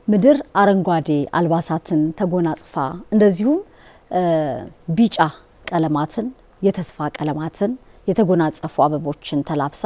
ምድር አረንጓዴ አልባሳትን ተጎናጽፋ እንደዚሁም ቢጫ ቀለማትን የተስፋ ቀለማትን የተጎናጸፉ አበቦችን ተላብሳ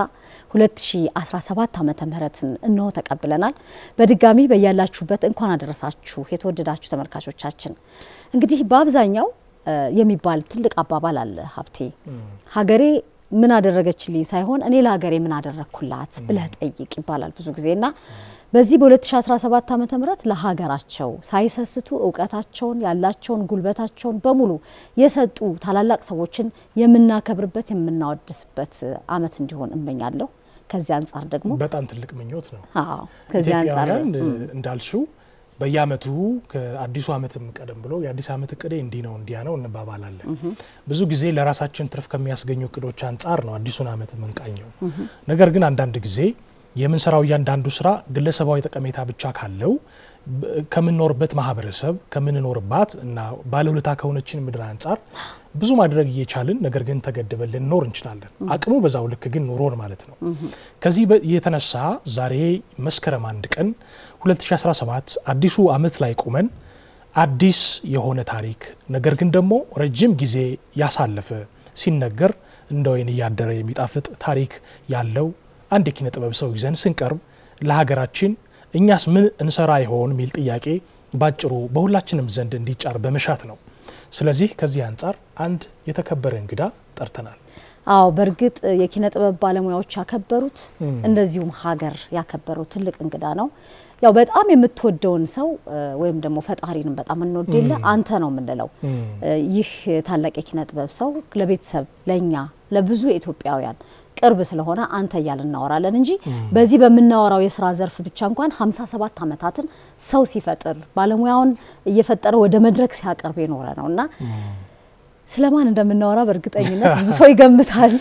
2017 ዓመተ ምህረትን እነሆ ተቀብለናል። በድጋሚ በያላችሁበት እንኳን አደረሳችሁ የተወደዳችሁ ተመልካቾቻችን። እንግዲህ በአብዛኛው የሚባል ትልቅ አባባል አለ ሀብቴ፣ ሀገሬ ምን አደረገችልኝ ሳይሆን እኔ ለሀገሬ ምን አደረግኩላት ብለህ ጠይቅ ይባላል ብዙ ጊዜና በዚህ በ2017 ዓ ም ለሀገራቸው ሳይሰስቱ እውቀታቸውን ያላቸውን ጉልበታቸውን በሙሉ የሰጡ ታላላቅ ሰዎችን የምናከብርበት የምናወድስበት አመት እንዲሆን እመኛለሁ። ከዚህ አንጻር ደግሞ በጣም ትልቅ ምኞት ነው። አዎ ከዚህ አንጻር ኢትዮጵያውያን እንዳልሽው በየአመቱ ከአዲሱ አመትም ቀደም ብሎ የአዲስ አመት እቅዴ እንዲህ ነው እንዲያ ነው እንባባላለን። ብዙ ጊዜ ለራሳችን ትርፍ ከሚያስገኙ እቅዶች አንጻር ነው አዲሱን አመት የምንቃኘው። ነገር ግን አንዳንድ ጊዜ የምንሰራው እያንዳንዱ ስራ ግለሰባዊ ጠቀሜታ ብቻ ካለው ከምንኖርበት ማህበረሰብ ከምንኖርባት እና ባለውለታ ከሆነችን ምድር አንጻር ብዙ ማድረግ እየቻልን ነገር ግን ተገድበን ልንኖር እንችላለን። አቅሙ በዛው ልክ ግን ኑሮን ማለት ነው። ከዚህ የተነሳ ዛሬ መስከረም አንድ ቀን 2017 አዲሱ አመት ላይ ቁመን አዲስ የሆነ ታሪክ ነገር ግን ደግሞ ረጅም ጊዜ ያሳለፈ ሲነገር እንደ ወይን እያደረ የሚጣፍጥ ታሪክ ያለው አንድ የኪነ ጥበብ ሰው ይዘን ስንቀርብ ለሀገራችን እኛስ ምን እንሰራ ይሆን የሚል ጥያቄ ባጭሩ በሁላችንም ዘንድ እንዲጫር በመሻት ነው። ስለዚህ ከዚህ አንጻር አንድ የተከበረ እንግዳ ጠርተናል። አዎ በእርግጥ የኪነ ጥበብ ባለሙያዎች ያከበሩት እንደዚሁም ሀገር ያከበሩት ትልቅ እንግዳ ነው። ያው በጣም የምትወደውን ሰው ወይም ደግሞ ፈጣሪንም በጣም እንወድ የለ አንተ ነው የምንለው። ይህ ታላቅ የኪነ ጥበብ ሰው ለቤተሰብ ለእኛ ለብዙ ኢትዮጵያውያን ቅርብ ስለሆነ አንተ እያልን እናወራለን እንጂ በዚህ በምናወራው የስራ ዘርፍ ብቻ እንኳን 57 ዓመታትን ሰው ሲፈጥር ባለሙያውን እየፈጠረ ወደ መድረክ ሲያቀርብ የኖረ ነው እና ስለማን እንደምናወራ በእርግጠኝነት ብዙ ሰው ይገምታል።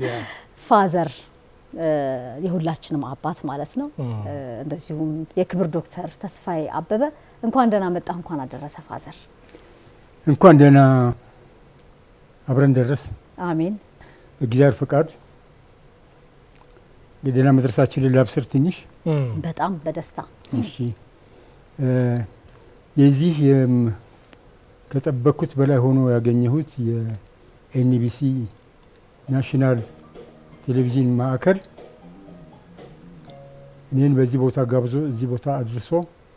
ፋዘር የሁላችንም አባት ማለት ነው። እንደዚሁም የክብር ዶክተር ተስፋዬ አበበ እንኳን ደህና መጣ፣ እንኳን አደረሰ ፋዘር። እንኳን ደህና አብረን ደረስ። አሜን። እግዚአብሔር ፈቃድ የደህና መድረሳችንን ላብስር ትንሽ በጣም በደስታ እሺ። የዚህ ከጠበቅኩት በላይ ሆኖ ያገኘሁት የኤንቢሲ ናሽናል ቴሌቪዥን ማዕከል እኔን በዚህ ቦታ ጋብዞ እዚህ ቦታ አድርሶ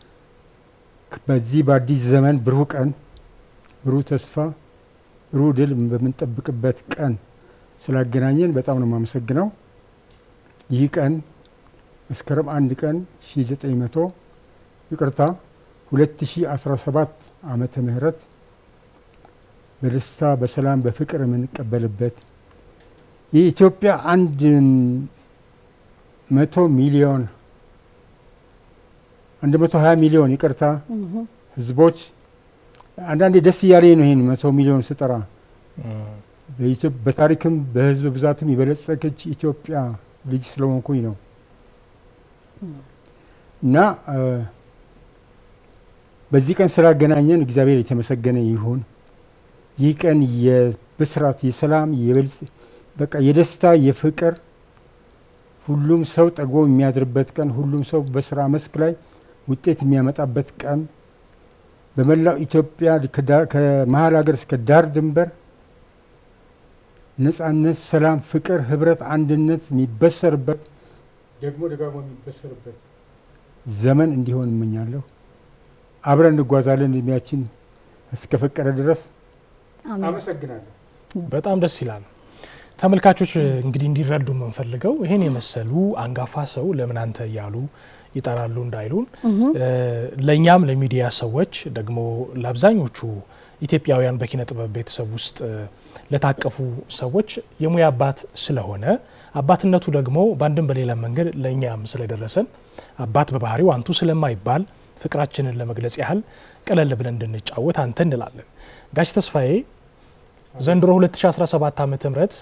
በዚህ በአዲስ ዘመን ብሩህ ቀን ብሩህ ተስፋ ብሩህ ድል በምንጠብቅበት ቀን ስላገናኘን በጣም ነው የማመሰግነው። ይህ ቀን መስከረም አንድ ቀን 1900 ይቅርታ 2017 ዓመተ ምህረት በደስታ በሰላም በፍቅር የምንቀበልበት የኢትዮጵያ አንድ መቶ ሚሊዮን አንድ መቶ ሀያ ሚሊዮን ይቅርታ ህዝቦች አንዳንዴ ደስ እያለኝ ነው ይህን መቶ ሚሊዮን ስጠራ በታሪክም በህዝብ ብዛትም የበለጸገች ኢትዮጵያ ልጅ ስለሆንኩኝ ነው እና በዚህ ቀን ስላገናኘን እግዚአብሔር የተመሰገነ ይሁን። ይህ ቀን የብስራት፣ የሰላም፣ በቃ የደስታ፣ የፍቅር ሁሉም ሰው ጠግቦ የሚያድርበት ቀን፣ ሁሉም ሰው በስራ መስክ ላይ ውጤት የሚያመጣበት ቀን በመላው ኢትዮጵያ ከመሀል ሀገር እስከ ዳር ድንበር ነጻነት፣ ሰላም፣ ፍቅር፣ ህብረት፣ አንድነት የሚበሰርበት ደግሞ ደጋግሞ የሚበሰርበት ዘመን እንዲሆን እመኛለሁ። አብረን እንጓዛለን እድሜያችን እስከፈቀደ ድረስ። አመሰግናለሁ። በጣም ደስ ይላል። ተመልካቾች እንግዲህ እንዲረዱ የምንፈልገው ይህን የመሰሉ አንጋፋ ሰው ለምን አንተ እያሉ ይጠራሉ እንዳይሉን፣ ለእኛም ለሚዲያ ሰዎች ደግሞ ለአብዛኞቹ ኢትዮጵያውያን በኪነ ጥበብ ቤተሰብ ውስጥ ለታቀፉ ሰዎች የሙያ አባት ስለሆነ አባትነቱ ደግሞ በአንድም በሌላ መንገድ ለእኛም ስለደረሰን አባት በባህሪው አንቱ ስለማይባል ፍቅራችንን ለመግለጽ ያህል ቀለል ብለን እንድንጫወት አንተ እንላለን። ጋሽ ተስፋዬ ዘንድሮ 2017 ዓመተ ምህረት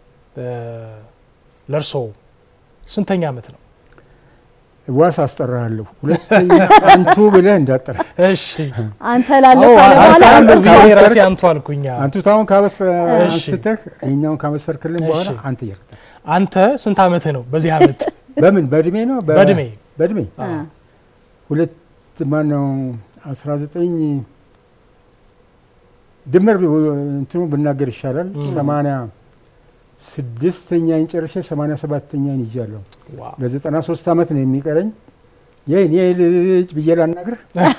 ለእርሶ ስንተኛ ዓመት ነው? ዋስ አስጠራለሁ። ሁለተኛ አንቱ ብለህ እንዳጠራ። እሺ አንተ ላለው ካለ በኋላ አንተ እርሶ ብዬ ራሴ አንቱ አልኩኛ። አንቱ ታሁን ካበስ እሺ። አንስተህ ይኸኛውን ካበሰርክልን በኋላ እሺ። አንተ እያልክ አንተ ስንት ዓመት ነው በዚህ ዓመት? በምን በእድሜ ነው በ- በእድሜ በእድሜ አ፣ ሁለት ማነው 19 ድምር እንትኑ ብናገር ይሻላል። ሰማንያ ስድስተኛን ጨርሼ ሰማንያ ሰባተኛን ይዣለሁ። ዋው። ለዘጠና ሶስት ዓመት ነው የሚቀረኝ። የኔ ልጅ ብዬ ላናግር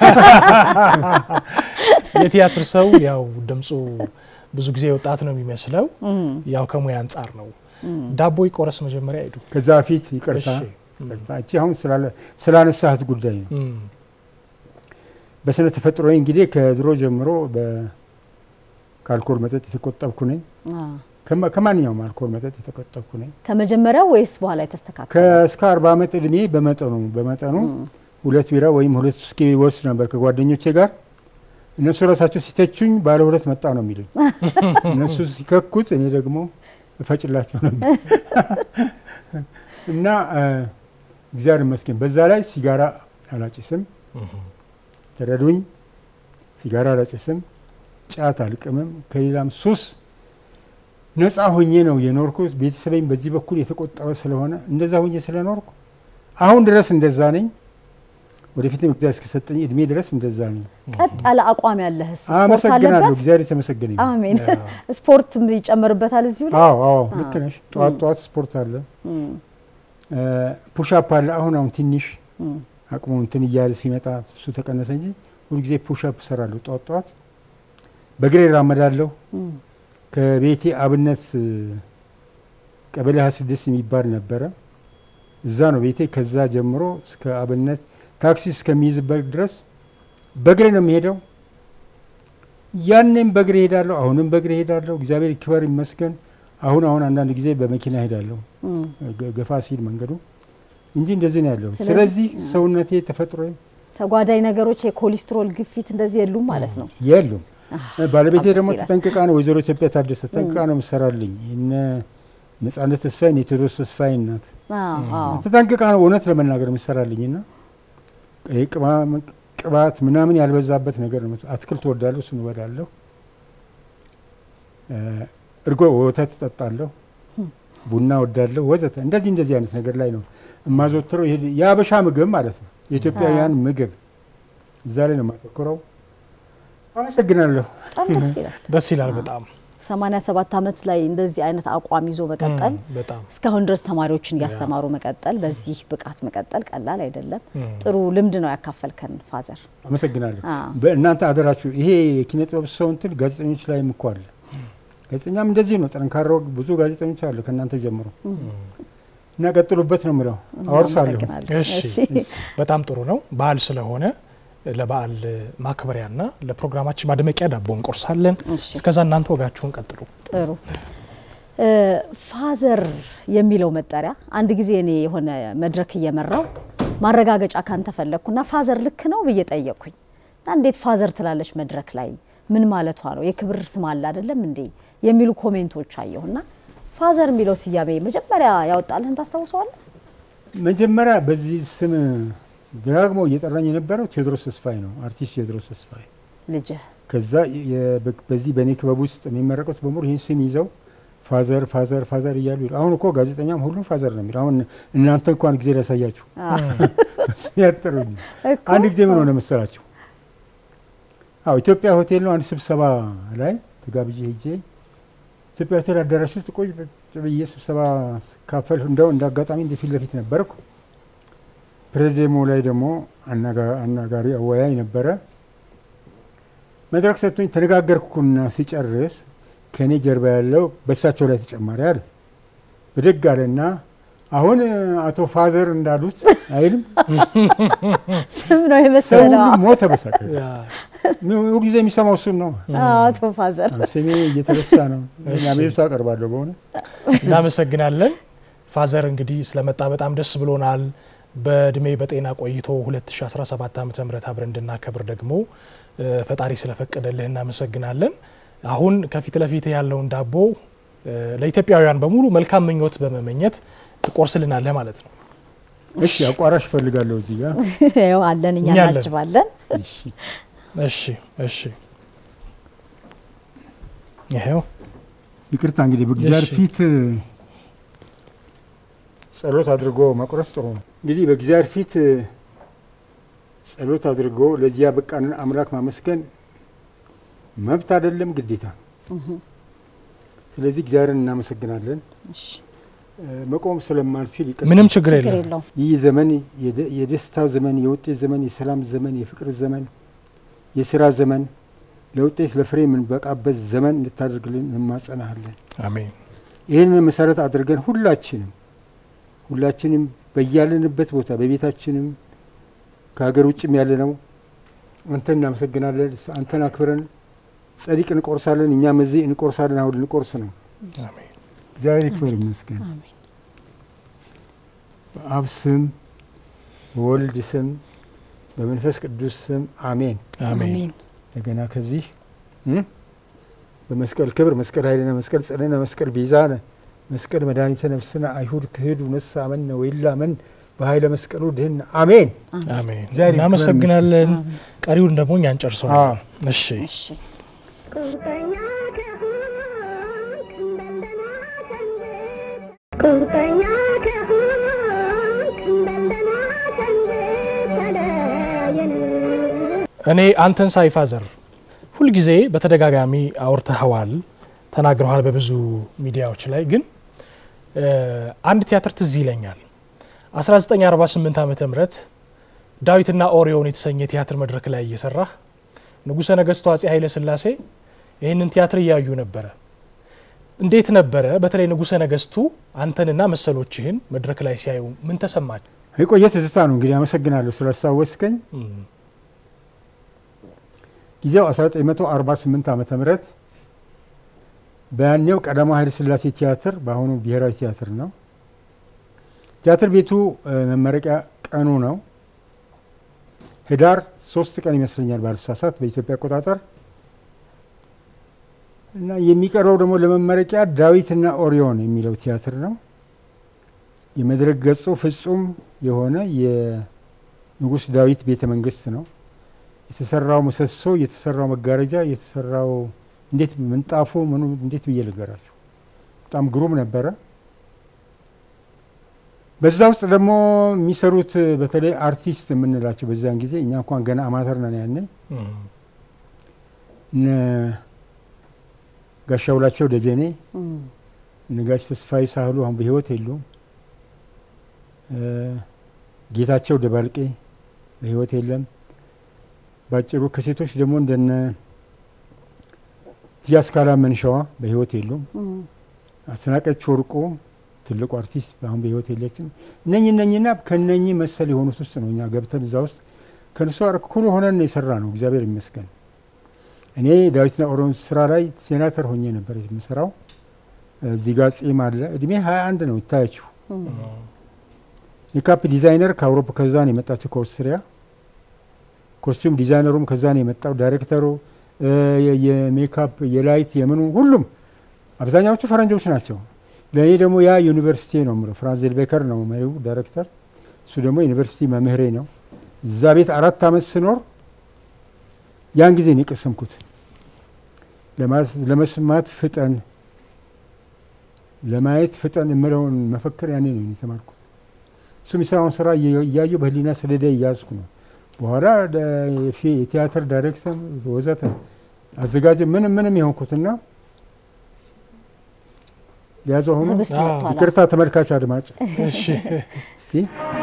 የቲያትር ሰው ያው ድምፁ ብዙ ጊዜ ወጣት ነው የሚመስለው። ያው ከሙያ አንጻር ነው። ዳቦ ይቆረስ መጀመሪያ ሄዱ። ከዛ በፊት ይቅርታ እሺ። ይቅርታ፣ እቺ አሁን ስላለ- ስላነሳህት ጉዳይ ነው። እም፣ በስነ ተፈጥሮ እንግዲህ ከድሮ ጀምሮ በ- ከአልኮል መጠጥ የተቆጠብኩ ነኝ። አ፣ ከማ- ከማንኛውም አልኮል መጠጥ የተቆጠብኩ ነኝ። ከመጀመሪያው ወይስ በኋላ የተስተካከለ? ከእስከ አርባ ዓመት እድሜ በመጠኑ በመጠኑ ሁለት ቢራ ወይም ሁለት ውስኪ ወስድ ነበር ከጓደኞቼ ጋር። እነሱ ራሳቸው ሲተቹኝ ባለ ሁለት መጣ ነው የሚሉኝ። እነሱ ሲከኩት እኔ ደግሞ እፈጭላቸው ነበር እና እ፣ እግዚአብሔር ይመስገን በዛ ላይ ሲጋራ አላጭስም። እም፣ ተረዱኝ። ሲጋራ አላጭስም፣ ጫት አልቅምም፣ ከሌላም ሱስ ነፃ ሆኜ ነው የኖርኩት። ቤተሰበኝ በዚህ በኩል የተቆጠበ ስለሆነ እንደዛ ሆኜ ስለኖርኩ አሁን ድረስ እንደዛ ነኝ። ወደፊትም እግዚአብሔር እስከሰጠኝ እድሜ ድረስ እንደዛ ነኝ። ቀጥ ያለ አቋም ያለህስ ስፖርት አመሰግናለሁ። አለበት? እግዚአብሔር የተመሰገነ ይሁን። አሜን። ያ፣ ስፖርት ይጨመርበታል እዚሁ ላይ አዎ አዎ፣ ልክ ነሽ። ጠዋት ጠዋት ስፖርት አለ፣ እም፣ ፑሻፕ አለ። አሁን አሁን ትንሽ እም። አቅሙ እንትን እያለ ሲመጣ እሱ ተቀነሰ እንጂ ሁልጊዜ ፑሻፕ እሰራለሁ ጠዋት ጠዋት። በእግሬ እራመዳለሁ። እም፣ ከቤቴ አብነት እ፣ ቀበሌ 26 የሚባል ነበረ። እዛ ነው ቤቴ። ከዛ ጀምሮ እስከ አብነት ታክሲ እስከሚይዝበት ድረስ በእግሬ ነው የሚሄደው። ያኔም በእግሬ ሄዳለሁ፣ አሁንም በእግሬ ሄዳለሁ። እግዚአብሔር ይክበር ይመስገን። አሁን አሁን አንዳንድ ጊዜ በመኪና ሄዳለሁ እም። ገ- ገፋ ሲል መንገዱ እንጂ እንደዚህ ነው ያለው። ስለዚህ- ስለዚህ ሰውነቴ ተፈጥሮ ተጓዳኝ ነገሮች የኮሌስትሮል ግፊት እንደዚህ የሉም ማለት ነው። የሉም። ባለቤቴ በጣም ደግሞ ደስ ይላል። ተጠንቅቃ ነው ወይዘሮ ኢትዮጵያ ታደሰ ተጠንቅቃ ነው የምሰራልኝ። እነ ነጻነት ተስፋዬን የቴዎድሮስ ተስፋዬ እናት አዎ፣ አዎ። ተጠንቅቃ ነው እውነት ለመናገር የምሰራልኝ እና ይሄ ቅማ- ቅባት ምናምን ያልበዛበት ነገር ነው። አትክልት ወዳለሁ፣ እሱን እበላለሁ። እ፣ እርጎ ወተት እጠጣለሁ፣ ቡና ወዳለሁ፣ ወዘተ እንደዚህ እንደዚህ አይነት ነገር ላይ ነው የማዘወትረው። ይሄ የአበሻ ምግብ ማለት ነው፣ የኢትዮጵያውያን ምግብ እዛ ላይ ነው የማተኩረው። አመሰግናለሁ። በጣም ደስ ይላል። ደስ ይላል በጣም 87 ዓመት ላይ እንደዚህ አይነት አቋም ይዞ መቀጠል እም፣ በጣም እስካሁን ድረስ ተማሪዎችን እያስተማሩ መቀጠል፣ በዚህ ብቃት መቀጠል ቀላል አይደለም። እም፣ ጥሩ ልምድ ነው ያካፈልከን ፋዘር። አመሰግናለሁ። አዎ። በእናንተ አደራችሁ። ይሄ የኪነ ጥበብ ሰው እንትን ጋዜጠኞች ላይም እኮ አለ። ጋዜጠኛም እንደዚህ ነው። ጠንካራው ብዙ ጋዜጠኞች አሉ ከእናንተ ጀምሮ እና ቀጥሉበት ነው የምለው። አወርሳለሁ። እናመሰግናለን። እሺ እሺ በጣም ጥሩ ነው። በዓል ስለሆነ ለበዓል ማክበሪያና ለፕሮግራማችን ማድመቂያ ዳቦ እንቆርሳለን። እሺ እስከዛ እናንተ ወጋችሁን ቀጥሉ። ጥሩ እ፣ ፋዘር የሚለው መጠሪያ አንድ ጊዜ እኔ የሆነ መድረክ እየመራው ማረጋገጫ ካንተ ፈለግኩና ፋዘር ልክ ነው ብዬ ጠየቅኩኝ እና እንዴት ፋዘር ትላለች መድረክ ላይ ምን ማለቷ ነው? የክብር ስም አለ አይደለም እንዴ የሚሉ ኮሜንቶች አየሁና ፋዘር የሚለው ስያሜ መጀመሪያ ያወጣልህን ታስታውሰዋለህ? መጀመሪያ በዚህ ስም ደጋግሞ እየጠራኝ የነበረው ቴዎድሮስ ተስፋዬ ነው፣ አርቲስት ቴዎድሮስ ተስፋዬ። ልጅህ ከዛ የ- በ- በዚህ በእኔ ክበብ ውስጥ የሚመረቁት በሙሉ ይህን ስም ይዘው ፋዘር ፋዘር ፋዘር እያሉ ይሉ። አሁን እኮ ጋዜጠኛም ሁሉም ፋዘር ነው የሚለው። አሁን እናንተ እንኳን ጊዜ ላሳያችሁ ስም ያጠሩኝ። እኮ አንድ ጊዜ ምን ሆነ መሰላችሁ? አዎ ኢትዮጵያ ሆቴል ነው አንድ ስብሰባ ላይ ተጋብዤ ሄጄ ኢትዮጵያ ሆቴል አዳራሽ ውስጥ ቆይ ቁጭ ብዬ ስብሰባ ካፈል እንደው እንደ አጋጣሚ እንደ ፊት ለፊት ነበርኩ። ፕሬዚደሞ ላይ ደግሞ አናጋ- አናጋሪ አወያይ ነበረ። መድረክ ሰጥቶኝ ተነጋገርኩና ሲጨርስ ከእኔ ጀርባ ያለው በእሳቸው ላይ ተጨማሪ አለ። ብድግ አለና አሁን አቶ ፋዘር እንዳሉት አይልም ስም ነው ሰው የመሰለው ሁሉ ሞተ በሳቅ ያ፣ ሁሉ ጊዜ የሚሰማው እሱን ነው። አቶ ፋዘር ስሜ እየተረሳ ነው። እሺ። አቤቱታ አቀርባለሁ በእውነት እናመሰግናለን። ፋዘር እንግዲህ ስለመጣ በጣም ደስ ብሎናል። በእድሜ በጤና ቆይቶ 2017 ዓ ም አብረን እንድናከብር ደግሞ እ፣ ፈጣሪ ስለፈቀደልህ እናመሰግናለን። አሁን ከፊት ለፊት ያለውን ዳቦ እ፣ ለኢትዮጵያውያን በሙሉ መልካም ምኞት በመመኘት ትቆርስልናለህ ማለት ነው። እሺ አቋራሽ እፈልጋለሁ እዚህ ጋር ያው አለን እኛ እኛ አለን። እናጅባለን። እሺ እሺ እሺ፣ ይሄው ይቅርታ እንግዲህ በእግዚአብሔር እሺ። ፊት ጸሎት አድርጎ መቁረስ ጥሩ ነው። እንግዲህ በእግዚአብሔር ፊት ጸሎት አድርጎ ለዚህ ያበቃንን አምላክ ማመስገን መብት አይደለም፣ ግዴታ ነው። ስለዚህ እግዚአብሔርን እናመሰግናለን። እሺ፣ እ፣ መቆም ስለማልችል ይቅር ምንም ችግር ችግር የለም። የለውም። ይህ ዘመን የደ- የደስታ ዘመን፣ የውጤት ዘመን፣ የሰላም ዘመን፣ የፍቅር ዘመን፣ የስራ ዘመን፣ ለውጤት ለፍሬ የምንበቃበት ዘመን እንድታደርግልን እንማጸናሃለን። አሜን። ይህንን መሰረት አድርገን ሁላችንም ሁላችንም በያለንበት ቦታ በቤታችንም ከሀገር ውጭም ያለ ነው አንተን እናመሰግናለን። አንተን አክብረን ጸዲቅ እንቆርሳለን። እኛም እዚህ እንቆርሳለን። አሁን ልንቆርስ ነው። አሜን። እግዚአብሔር ይክበር ይመስገን። አሜን። በአብ ስም በወልድ ስም በመንፈስ ቅዱስ ስም አሜን። አሜን። አሜን። እንደገና ከዚህ እ በመስቀል ክብር መስቀል ኃይልነ መስቀል ጽንዕነ መስቀል ቤዛነ መስቀል መድኃኒተ ነፍስነ አይሁድ ክህዱ ነሳ አመነ ወይላ መን በኃይለ መስቀሉ ድህን አሜን። አሜን። እግዚአብሔር ይክበር እናመሰግናለን። አሜን። ቀሪውን ደግሞ እኛ እንጨርሰው። አዎ። እሺ እሺ፣ ቁርጠኛ ከሆንክ እንደገና ሰንብት። ቁርጠኛ ከሆንክ እንደገና ሰንብት። ተለየን እኔ አንተን ሳይፋዘር ሁልጊዜ በተደጋጋሚ አውርተኸዋል፣ ተናግረዋል በብዙ ሚዲያዎች ላይ ግን እ፣ አንድ ቲያትር ትዝ ይለኛል 1948 ዓመተ ምህረት ዳዊትና ኦሪዮን የተሰኘ ቲያትር መድረክ ላይ እየሰራህ ንጉሠ ነገሥቱ አጼ ኃይለ ሥላሴ ይህንን ቲያትር እያዩ ነበረ። እንዴት ነበረ? በተለይ ንጉሠ ነገሥቱ አንተንና መሰሎችህን መድረክ ላይ ሲያዩ ምን ተሰማች? የቆየ ትዝታ ነው እንግዲህ። አመሰግናለሁ ስላስታወስከኝ። ጊዜው 1948 ዓመተ ምህረት በያኔው ቀዳማዊ ኃይለ ሥላሴ ቲያትር በአሁኑ ብሔራዊ ቲያትር ነው። ቲያትር ቤቱ እ፣ መመረቂያ ቀኑ ነው። ህዳር ሶስት ቀን ይመስለኛል ባልሳሳት በኢትዮጵያ አቆጣጠር እና የሚቀርበው ደግሞ ለመመረቂያ ዳዊትና ኦሪዮን የሚለው ቲያትር ነው። የመድረክ ገጹ ፍጹም የሆነ የንጉሥ ዳዊት ቤተ መንግስት ነው። የተሰራው ምሰሶ፣ የተሰራው መጋረጃ፣ የተሰራው እንዴት ምንጣፉ ምኑ እንዴት ብዬ ልገራችሁ በጣም ግሩም ነበረ። በዛ ውስጥ ደግሞ የሚሰሩት በተለይ አርቲስት የምንላቸው በዚያን ጊዜ እኛ እንኳን ገና አማተር ነን ያኔ እነ ጋሻ ውላቸው ደጀኔ እም፣ እነ ጋሽ ተስፋዬ ሳህሉ አሁን በህይወት የሉም። እ፣ ጌታቸው ደባልቄ በህይወት የለም። ባጭሩ ከሴቶች ደግሞ እንደነ ቲያስካላ መንሸዋ በህይወት የሉም። እም፣ አስናቀች ወርቁ ትልቁ አርቲስት አሁን በህይወት የለችም። እነኝ እነኝና ከነኚህ መሰል የሆኑት ውስጥ ነው እኛ ገብተን እዛ ውስጥ ከእነሱ ጋር እኩል ሆነን ነው የሰራ ነው። እግዚአብሔር ይመስገን። እኔ ዳዊትና ኦሮን ስራ ላይ ሴናተር ሆኜ ነበር የምሰራው። እዚህ ጋር ጺም አለ። እድሜ ሀያ አንድ ነው ይታያችሁ። እም፣ ሜካፕ ዲዛይነር ከአውሮፓ ከዛ ነው የመጣችው ከኦስትሪያ። ኮስቲዩም ዲዛይነሩም ከዛ ነው የመጣው። ዳይሬክተሩ እ፣ የ- የሜካፕ የላይት የምኑ ሁሉም አብዛኛዎቹ ፈረንጆች ናቸው። ለእኔ ደግሞ ያ ዩኒቨርሲቲ ነው የምለው። ፍራንስ ዜልቤከር ነው መሪው ዳይሬክተር፣ እሱ ደግሞ ዩኒቨርሲቲ መምህሬ ነው። እዛ ቤት አራት አመት ስኖር ያን ጊዜ ነው የቀሰምኩት። ለማስ- ለመስማት ፍጠን፣ ለማየት ፍጠን የምለውን መፈክር ያኔ ነው የተማርኩት። እሱ የሚሰራውን ስራ እየ- እያየሁ በህሊና ሰሌዳ እያዝኩ ነው። በኋላ ደ- የፊ- የቲያትር ዳይሬክተር ወዘተ አዘጋጅ ምንም ምንም የሆንኩትና ሊያዘው ሆኖ ህብስቱ አዎ፣ ወጥቷል። ይቅርታ ተመልካች አድማጭ እሺ እስቲ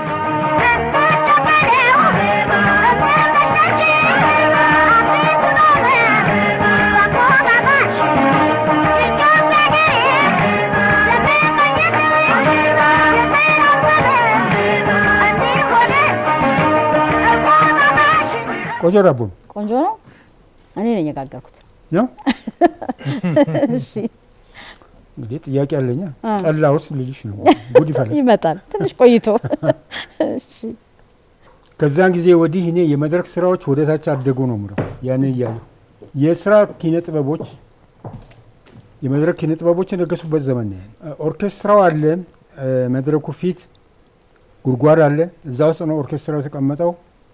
ቆንጆ ዳቦ ነው ቆንጆ ነው። እኔ ነኝ የጋገርኩት። ነው እሺ፣ እንግዲህ ጥያቄ አለኛ አ። ጠላ ውስጥ ልልሽ ነው ጉድ ይፈላል። ይመጣል ትንሽ ቆይቶ። እሺ፣ ከዛን ጊዜ ወዲህ እኔ የመድረክ ስራዎች ወደ ታች አደጉ ነው ምለው ያንን እያየሁ የስራ ኪነ ጥበቦች የመድረክ ኪነ ጥበቦች የነገሱበት ዘመን ነው። ያ ኦርኬስትራው አለ፣ እ፣ መድረኩ ፊት ጉድጓድ አለ። እዛ ውስጥ ነው ኦርኬስትራው የተቀመጠው።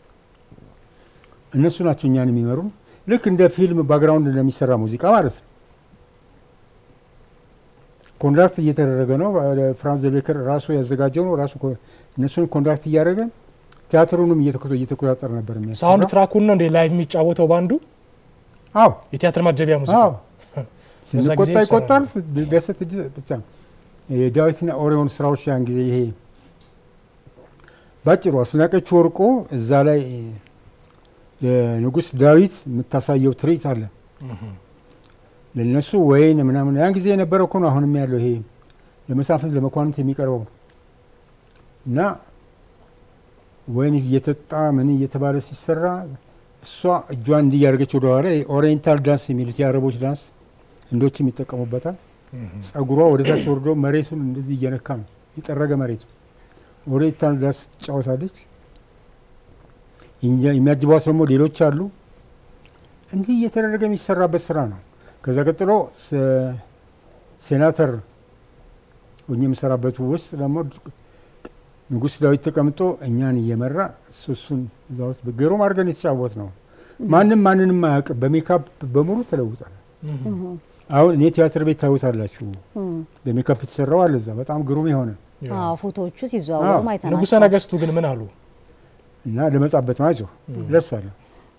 እነሱ ናቸው እኛን የሚመሩን። ልክ እንደ ፊልም ባክግራውንድ እንደሚሰራ ሙዚቃ ማለት ነው። ኮንዳክት እየተደረገ ነው። ፍራንስ ዘቤከር ራሱ ያዘጋጀው ነው። ራሱ ኮ- እነሱን ኮንዳክት እያደረገ ቲያትሩንም እየተኮ- እየተቆጣጠረ ነበር ሳውንድ የሚያሰራው። ትራኩን ነው እንዴ ላይቭ የሚጫወተው ባንዱ አዎ የቲያትር ማጀቢያ ሙዚቃ አዎ በዛ ስንቆጣ ጊዜ ይቆጣል፣ ይሰራል። ደሰት እጅ ብቻ ነው። የዳዊትና ኦሪዮን ስራዎች ያን ጊዜ ይሄ ባጭሩ አስናቀች ወርቁ እዛ ላይ ለንጉስ ዳዊት የምታሳየው ትርኢት አለ ለነሱ ወይን ምናምን ያን ጊዜ የነበረው እኮ ነው። አሁንም ያለው ይሄ ለመሳፍንት ለመኳንንት የሚቀርበው ነው እና ወይን እየተጣ ምን እየተባለ ሲሰራ እሷ እጇን እንዲህ እያደረገች ወደኋላ ኦሪየንታል ዳንስ የሚሉት የአረቦች ዳንስ ህንዶችም ይጠቀሙበታል። ጸጉሯ ወደታች ወርዶ መሬቱን እንደዚህ እየነካ ነው የጠረገ መሬቱ ኦሪየንታል ዳንስ ትጫወታለች። እኛ- የሚያጅቧት ደግሞ ሌሎች አሉ። እንዲህ እየተደረገ የሚሰራበት ስራ ነው። ከዛ ቀጥሎ ሴ- ሴናተር ሆኜ የምሰራበት ውስጥ ደግሞ ንጉስ ዳዊት ተቀምጦ እኛን እየመራ እሱ እሱን እዛ ውስጥ ግሩም አድርገን የተጫወት ነው። ማንም ማንንም አያውቅም። በሜካፕ በሙሉ ተለውጧል። አሁን እኔ ቲያትር ቤት ታዩታላችሁ። በሜካፕ የተሰራው አለ እዛ በጣም ግሩም የሆነ አዎ ፎቶዎቹ ሲዘዋወሩ አዎ። ማይተናቸው ንጉሰ ነገስቱ ግን ምን አሉ? እና ለመጣበት ነው አይዞህ ደርሳለሁ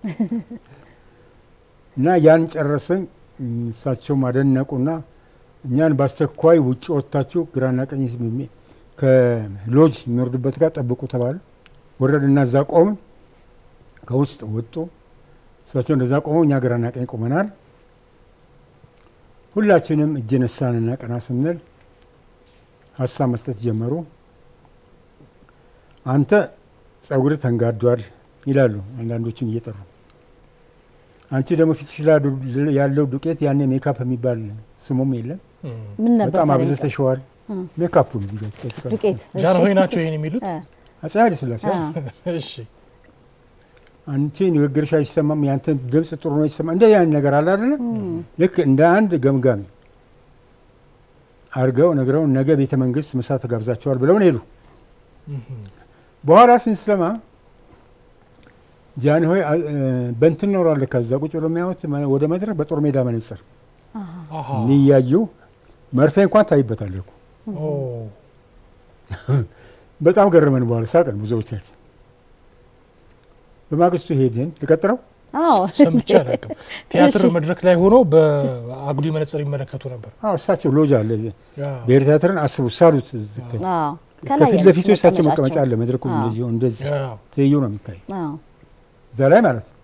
እና ያን ጨረስን። እም፣ እሳቸውም አደነቁና እኛን በአስቸኳይ ውጭ ወጥታችሁ ግራና ቀኝ የሚ- ከሎጅ የሚወርዱበት ጋር ጠብቁ ተባለ። ወረድና እዛ ቆምን። ከውስጥ ወጡ። እሳቸው እንደዛ ቆመው እኛ ግራና ቀኝ ቆመናል። ሁላችንም እጅ ነሳንና ቀና ስንል ሀሳብ መስጠት ጀመሩ። አንተ ጸጉር ተንጋዷል ይላሉ አንዳንዶችን እየጠሩ አንቺ ደግሞ ፊትሽ ላይ ዱ- ያለው ዱቄት ያኔ ሜካፕ የሚባል ስሙም የለም ምን ነበር በጣም ታዲያ? አብዝተሸዋል ሜካፑ ነው ዱቄት እሺ። ጃንሆይ ናቸው ይህን የሚሉት? እ፣ አፄ ኃይለ ሥላሴ አ፣ እሺ አንቺ ንግግርሽ አይሰማም ያንተ ድምፅ ጥሩ ነው ይሰማ እንደ ያን ነገር አለ አይደለ ልክ እንደ አንድ ገምጋሚ አድርገው ነግረው ነገ ቤተ መንግስት ምሳ ተጋብዛቸዋል ብለውን ሄዱ በኋላ ስንሰማ ጃንሆይ አ- እ፣ በእንትን ኖሯል ከዛ ቁጭ ብሎ የሚያዩት መ- ወደ መድረክ በጦር ሜዳ መነጽር አሃ። እኒህ እያዩ መርፌ እንኳን ታይበታለህ እኮ ኦ፣ በጣም ገረመን። በኋላ ሳቅን ብዙዎቻችን። በማግስቱ ሄድን። ልቀጥለው አዎ ሰምቼ አላውቅም። ቲያትር እሺ። መድረክ ላይ ሆኖ በአጉዲ መነጽር ይመለከቱ ነበር። አዎ እሳቸው ሎጅ አለ እዚህ ያ፣ ብሔር ቲያትርን አስቡ ሳሉት እዚህ ከ- አዎ ከላይ ከፊት ያሉት ለፊቱ እሳቸው መቀመጫ መቀመጫቸው። አለ። መድረኩ አዎ። እንደዚህ እንደዚህ ያ፣ ትይዩ ነው የሚታይ አዎ እዛ ላይ ማለት ነው።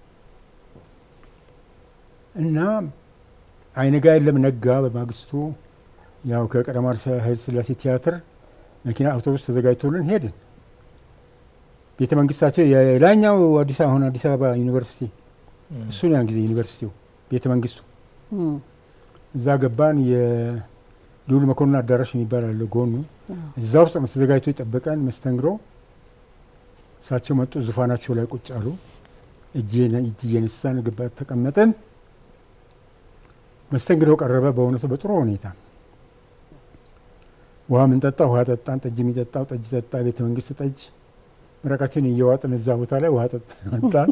እና አይነጋ የለም ነጋ። በማግስቱ ያው ከቀዳማዊ ኃይለ ሥላሴ ቲያትር መኪና አውቶቡስ ተዘጋጅቶልን ሄድን። ቤተ መንግስታቸው የላይኛው አዲስ አሁን አዲስ አበባ ዩኒቨርሲቲ እሱን ያን ጊዜ ዩኒቨርሲቲው ቤተ መንግስቱ እም፣ እዛ ገባን። የልዑል መኮንን አዳራሽ የሚባል አለ ጎኑ። አዎ። እዛ ውስጥ ነው ተዘጋጅቶ የጠበቀን መስተንግዶ። እሳቸው መጡ፣ ዙፋናቸው ላይ ቁጭ አሉ። እጅ እጅ እየነሳን ገባ ተቀመጥን። መስተንግዶ ቀረበ። በእውነቱ በጥሩ ሁኔታ ውሃ ምንጠጣ ውሃ ጠጣን፣ ጠጅ የሚጠጣው ጠጅ ጠጣ። ቤተ መንግስት ጠጅ ምረቃችን እየዋጥን እዛ ቦታ ላይ ውሃ ጠጣን ወጣን።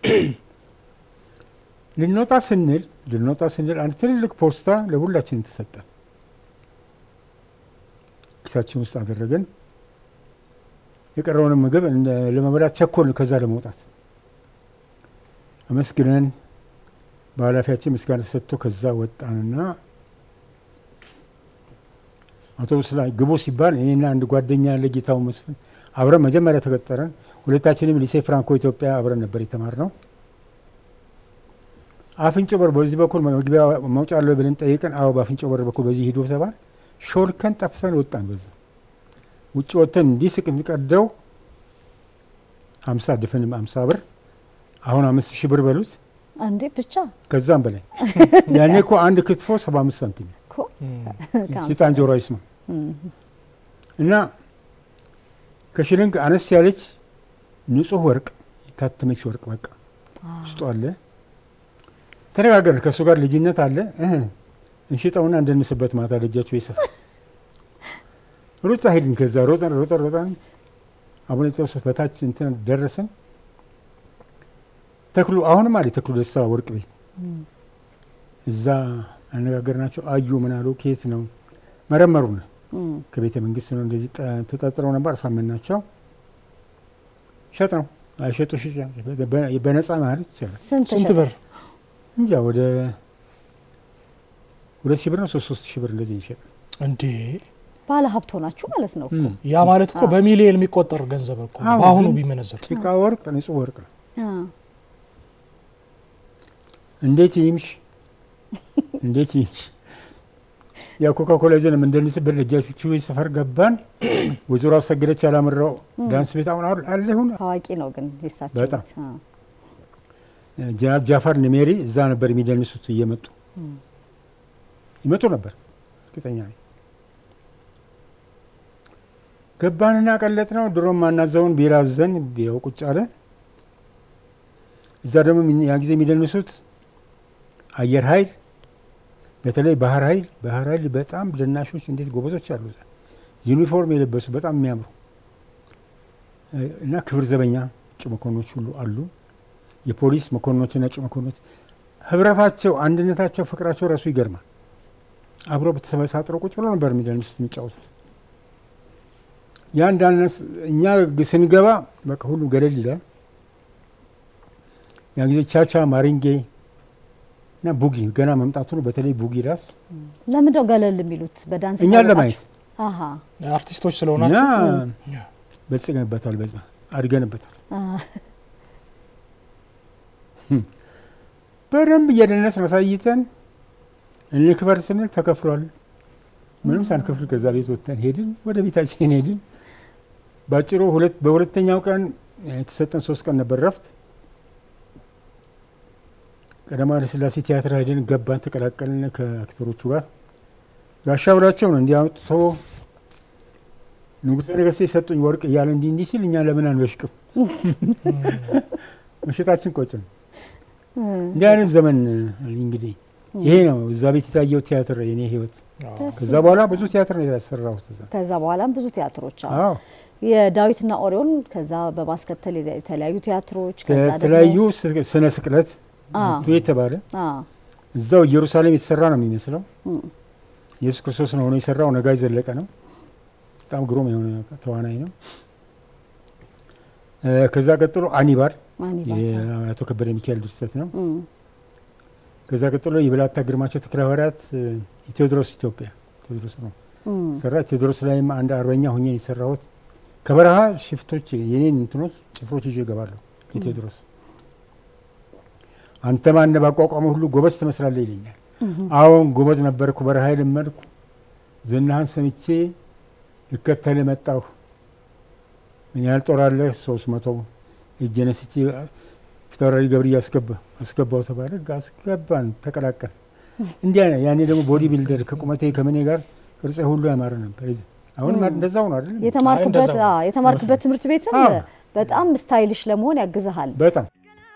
ልንወጣ ስንል ልንወጣ ስንል አንድ ትልልቅ ፖስታ ለሁላችንም ተሰጠን። ኪሳችን ውስጥ አደረግን። የቀረውንም ምግብ እንደ- ለመብላት ቸኮልን። ከዛ ለመውጣት አመስግነን በኃላፊያችን ምስጋና ተሰጥቶ ከዛ ወጣንና አውቶቡስ ላይ ግቡ ሲባል እኔና አንድ ጓደኛ ያለ ጌታው መስፍን አብረን መጀመሪያ ተቀጠረን። ሁለታችንም ሊሴ ፍራንኮ ኢትዮጵያ አብረን ነበር የተማርነው። አፍንጮ በር በዚህ በኩል መግቢያ መውጫ አለው ብለን ጠይቀን፣ አዎ በአፍንጮ በር በኩል በዚህ ሂዶ ተባል። ሾልከን ጠፍተን ወጣን። በዛ ውጭ ወጥተን እንዲህ ስቅ ቀደው ሀምሳ ድፍንም ሀምሳ ብር አሁን አምስት ሺህ ብር በሉት እንዴ ብቻ ከዛም በላይ ያኔ እኮ አንድ ክትፎ ሰባ አምስት ሳንቲም እኮ እም፣ ከአምሳ ሴጣን ጆሮ አይስማ እም፣ እና ከሽልንግ አነስ ያለች ንጹህ ወርቅ የታተመች ወርቅ በቃ ውስጡ አለ። ተነጋገርን። ከእሱ ጋር ልጅነት አለ። እህ እንሽጠውና እንደንስበት ማታ ልጃቸው ይስፍ ሩጣ ሄድን። ከዛ ሮጠን ሮጠን ሮጠን አቡነ ጴጥሮስ በታች እንትን ደረስን። ተክሉ አሁንም አለ ተክሉ ደስታ ወርቅ ቤት እዛ አነጋገርናቸው። አዩ ምን አሉ? ከየት ነው? መረመሩን እም፣ ከቤተ መንግስት ነው እንደዚህ ጠ- ተጠርጥረው ነበር። አሳመናቸው። ሸጥ ነው አይሸጡ ሽጫ በነፃ ማለት ይቻላል። ስንት ስንት ሸጠ? ብር? እንጃ ወደ ሁለት ሺህ ብር ነው ሶስት ሶስት ሺህ ብር እንደዚህ ይሸጥ እንዴ ባለ ሀብት ሆናችሁ ማለት ነው እኮ። ያ ማለት እኮ በሚሊየን የሚቆጠር ገንዘብ እኮ ነው። አዎ፣ በአሁኑ ግን- ቢመነዘር ጭቃ ወርቅ ንጹህ ወርቅ ነው። አ፣ እንዴት ይምሽ እንዴት ይምሽ ያ ኮካኮላ ይዘን የምንደንስበት ደጃቹ ሰፈር ገባን። ወይዘሮ አሰገደች ያላምራው ዳንስ ቤት አሁን አለ አለ ይሁን ታዋቂ ነው ግን የሳቸው በጣም። ቤት። አ፣ ጀነራል ጃፋር ንሜሪ እዛ ነበር የሚደንሱት እየመጡ ይመጡ ነበር። እርግጠኛ ነኝ። ገባንና ቀለጥ ነው። ድሮም ማናዘውን ቢራ አዘን ቢራው ቁጭ አለ። እዛ ደግሞ ምን- ያን ጊዜ የሚደንሱት አየር ኃይል በተለይ ባህር ኃይል ባህር ኃይል በጣም ደናሾች እንዴት ጎበዞች አሉ። እዛ ዩኒፎርም የለበሱ በጣም የሚያምሩ እ፣ እና ክብር ዘበኛ እጩ መኮንኖች ሁሉ አሉ። የፖሊስ መኮንኖችና እጩ መኮንኖች ህብረታቸው፣ አንድነታቸው፣ ፍቅራቸው ራሱ ይገርማል። አብሮ በተሰበሳጥረው ቁጭ ብሎ ነበር የሚደንሱት የሚጫወቱት። ያ እንዳነስ እኛ ግ- ስንገባ በቃ ሁሉ ገለል ይላል። ያን ጊዜ ቻቻ ማሪንጌ እና ቡጊ ገና መምጣቱ ነው። በተለይ ቡጊ ዳስ ለምንድን ነው ገለል የሚሉት? በዳንስ እኛን የታወቃችሁ? ለማየት አሀ አርቲስቶች እኛ ስለሆናችሁ በልጽገንበታል፣ በዛ አድገንበታል። አ፣ በደንብ እየደነስን አሳይተን እንክበር ስንል ተከፍሏል። ምንም ሳንከፍል ከዛ ቤት ወጥተን ሄድን፣ ወደ ቤታችን ሄድን። ባጭሩ ሁለት በሁለተኛው ቀን የተሰጠን ሶስት ቀን ነበር ረፍት። ቀዳማዊ ኃይለ ሥላሴ ቲያትር ሄድን፣ ገባን፣ ተቀላቀልን ከአክተሮቹ ጋር። ጋሻ ብላቸው ነው እንዲህ አውጥቶ ንጉሠ ነገሥት የሰጡኝ ወርቅ እያለ እንዲህ እንዲህ ሲል እኛ ለምን አንበሽቅም? መሸጣችን ቆጭ ነው። እንዲህ አይነት ዘመን እንግዲህ ይሄ ነው እዛ ቤት የታየው ቲያትር የኔ ህይወት። ደስ ከዛ በኋላ ብዙ ቲያትር ነው ያሰራሁት እዛ። ከዛ በኋላም ብዙ ቲያትሮች አሉ። አዎ የዳዊትና ኦሪዮን ከዛ በማስከተል የተለያዩ ቲያትሮች ከዛ ደግሞ- ከተለያዩ ስ- ስነ ስቅለት አ፣ ቱ የተባለ አ፣ እዛው ኢየሩሳሌም የተሰራ ነው የሚመስለው። እም፣ ኢየሱስ ክርስቶስ ነው ሆኖ የሰራው። ነጋይ ዘለቀ ነው። በጣም ግሩም የሆነ ተዋናይ ነው። እ፣ ከዛ ቀጥሎ አኒባል ማኒባል፣ የአቶ ከበደ ሚካኤል ድርሰት ነው። እም፣ ከዛ ቀጥሎ የበላታ ግርማቸው ተክለ ሐዋርያት እ፣ የቴዎድሮስ ኢትዮጵያ ቴዎድሮስ ነው እም፣ ሰራ። ቴዎድሮስ ላይም አንድ አርበኛ ሁኜ የሰራሁት ከበረሃ ሽፍቶች የኔን እንትኖች ጭፍሮች ይዤ እገባለሁ። የቴዎድሮስ አንተ ማነ ባቋቋመ ሁሉ ጎበዝ ትመስላለህ ይለኛል። አዎን ጎበዝ ነበርኩ፣ በረሃ ለመድኩ፣ ዝናህን ሰምቼ ልከተል መጣሁ። ምን ያህል ጦር አለህ? ሶስት መቶ እጄ ነስቼ ፊታውራሪ ገብርዬ አስገባ አስገባው ተባለ። አስገባን፣ ተቀላቀል እንዲያ ነው። ያኔ ደግሞ ቦዲ ቢልደር ከቁመቴ ከምኔ ጋር ቅርጼ ሁሉ ያማረ ነበር። አሁን እንደዛው ነው አይደል? የተማርክበት እንደዛ ነው። አ፣ የተማርክበት ትምህርት ቤትም አዎ። በጣም ስታይልሽ ለመሆን ያግዝሃል። በጣም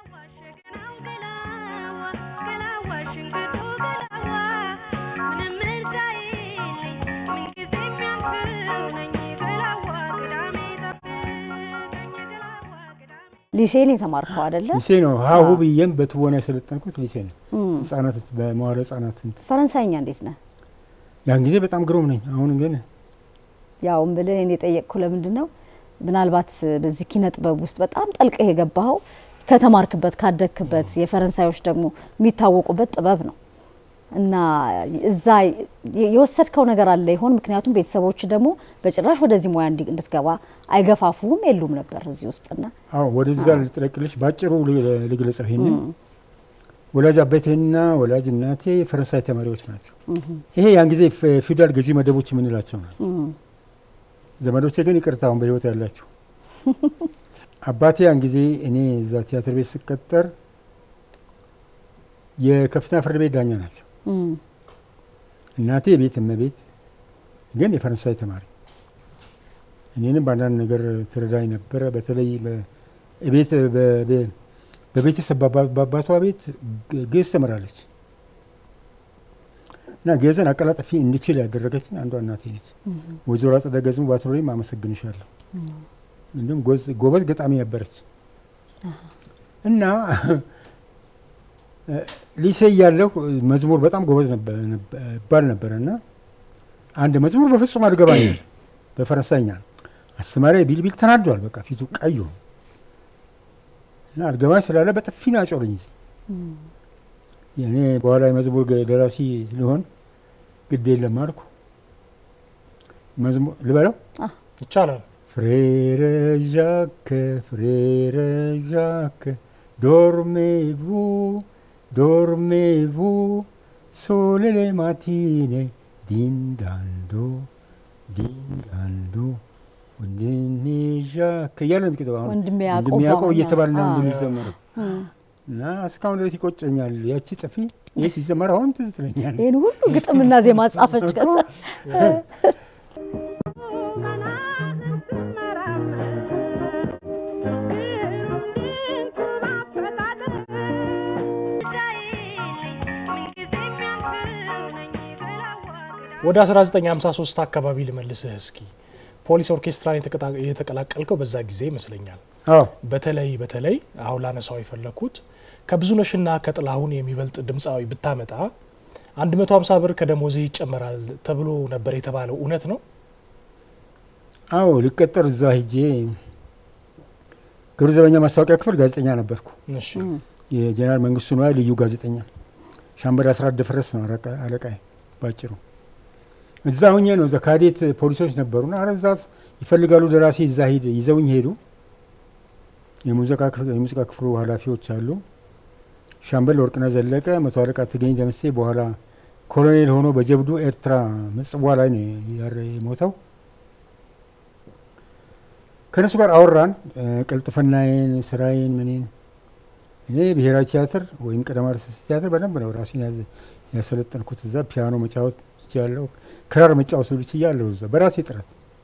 ሊሴን የተማርከው አይደለ? ሊሴ ነው ሀሁ ብዬም በትወና የሰለጠንኩት ሊሴ ነው። እም፣ ህጻናት በመዋለ ህጻናት እንትን ፈረንሳይኛ እንዴት ነህ? ያን ጊዜ በጣም ግሩም ነኝ። አሁን ግን ያው እምልህ እኔ የጠየቅኩ ለምንድን ነው ምናልባት በዚህ ኪነ ጥበብ ውስጥ በጣም ጠልቀህ የገባኸው ከተማርክበት ካደግክበት፣ የፈረንሳዮች ደግሞ የሚታወቁበት ጥበብ ነው እና እዛ የ- የወሰድከው ነገር አለ ይሆን? ምክንያቱም ቤተሰቦች ደግሞ በጭራሽ ወደዚህ ሙያ እንዲ- እንድትገባ አይገፋፉም የሉም ነበር እዚህ ውስጥና አዎ ወደዛ ልጥለቅልሽ ባጭሩ ል- ልግለጸው። ይሄንን ወላጅ አባቴና ወላጅ እናቴ ፈረንሳይ ተማሪዎች ናቸው። ይሄ ያን ጊዜ ፌ- ፊውዳል ገዢ መደቦች የምንላቸው ናቸው። እም፣ ዘመዶቼ ግን ይቅርታ አሁን በህይወት ያላችሁ። አባቴ ያን ጊዜ እኔ እዛ ቲያትር ቤት ስቀጠር የከፍተኛ ፍርድ ቤት ዳኛ ናቸው። እም፣ እናቴ የቤት እመቤት ግን የፈረንሳይ ተማሪ። እኔንም በአንዳንድ ነገር ትረዳኝ ነበረ። በተለይ በ- ቤት በ- በ- በቤተሰብ በአባ- በአባቷ ቤት ግ- ግዕዝ ተምራለች እና ግዕዝን አቀላጥፊ እንድችል ያደረገችኝ አንዷ እናቴ ነች። ወይዘሮ አጸደ ገዝሙ ባትኖሪም አመሰግንሻለሁ። እንዲሁም ጎዝ- ጎበዝ ገጣሚ ነበረች እና ሊሴ እያለሁ መዝሙር በጣም ጎበዝ ነበር- ነበር- እባል ነበረ እና አንድ መዝሙር በፍጹም አልገባኝ በፈረንሳይኛ ነው። አስተማሪ ቢልቢል ተናዷል። በቃ ፊቱ ቀዩ እና አልገባኝ ስላለ በጥፊ ነው ያጮለኝ። እኔ በኋላ የመዝሙር ገ- ደራሲ ሊሆን ግድ የለም አልኩ። መዝሙር ልበለው ይቻላል። ፍሬረ ዣክ ፍሬረ ዣክ ዶርሜቭ ዶርሜቭ ሶሌሌ ማቲኔ ዲንዳንዶ ዲንዳንዶ ወንድሜ ዣክ እያለ ነው የሚቀጥለው። አሁን ወንድሜ ያዕቆብ ወንድሜ ያዕቆብ አሁን እየተባለ ነው አዎ። እንደሚዘመረው እና እስካሁን ድረስ ይቆጨኛል። ያቺ ጥፊ ይህ ሲዘመር አሁን ትዝ ትለኛል። ይህን ሁሉ ግጥምና ዜማ ጻፈች። ከዛ ወደ 1953 አካባቢ ልመልስህ እስኪ። ፖሊስ ኦርኬስትራን የተቀጣ- የተቀላቀልከው በዛ ጊዜ ይመስለኛል። አዎ በተለይ በተለይ አሁን ላነሳው የፈለግኩት ከብዙነሽና ከጥላሁን የሚበልጥ ድምፃዊ ብታመጣ 150 ብር ከደሞዜ ይጨመራል ተብሎ ነበር የተባለው እውነት ነው? አዎ ልቀጠር እዛ ሂጄ ግብረ ዘበኛ ማስታወቂያ ክፍል ጋዜጠኛ ነበርኩ። እሺ የጀነራል መንግስቱ ነዋይ ልዩ ጋዜጠኛ ሻምበል አስራት ደፍረስ ነው አለቃ- አለቃዬ ባጭሩ። እዛ ሁኜ ነው እዛ ካዴት ፖሊሶች ነበሩና ኧረ እዛ ይፈልጋሉ ደራሲ እዛ ሂድ ይዘውኝ ሄዱ። የሙዚቃ ክፍል- የሙዚቃ ክፍሉ ኃላፊዎች አሉ። ሻምበል ወርቅነህ ዘለቀ፣ መቶ አለቃ ትገኝ ደምሴ በኋላ ኮሎኔል ሆኖ በጀብዱ ኤርትራ ምጽዋ ላይ ነው ያረ- የሞተው። ከእነሱ ጋር አወራን እ፣ ቅልጥፍናዬን፣ ስራዬን፣ ምኔን እኔ ብሔራዊ ቲያትር ወይም ቀዳማዊ ኃይለ ሥላሴ ቲያትር በደንብ ነው ራሴን ያዘ- ያሰለጠንኩት። እዛ ፒያኖ መጫወት ችያለሁ፣ ክራር መጫወት ሁሉ ችያለሁ። እዛ በራሴ ጥረት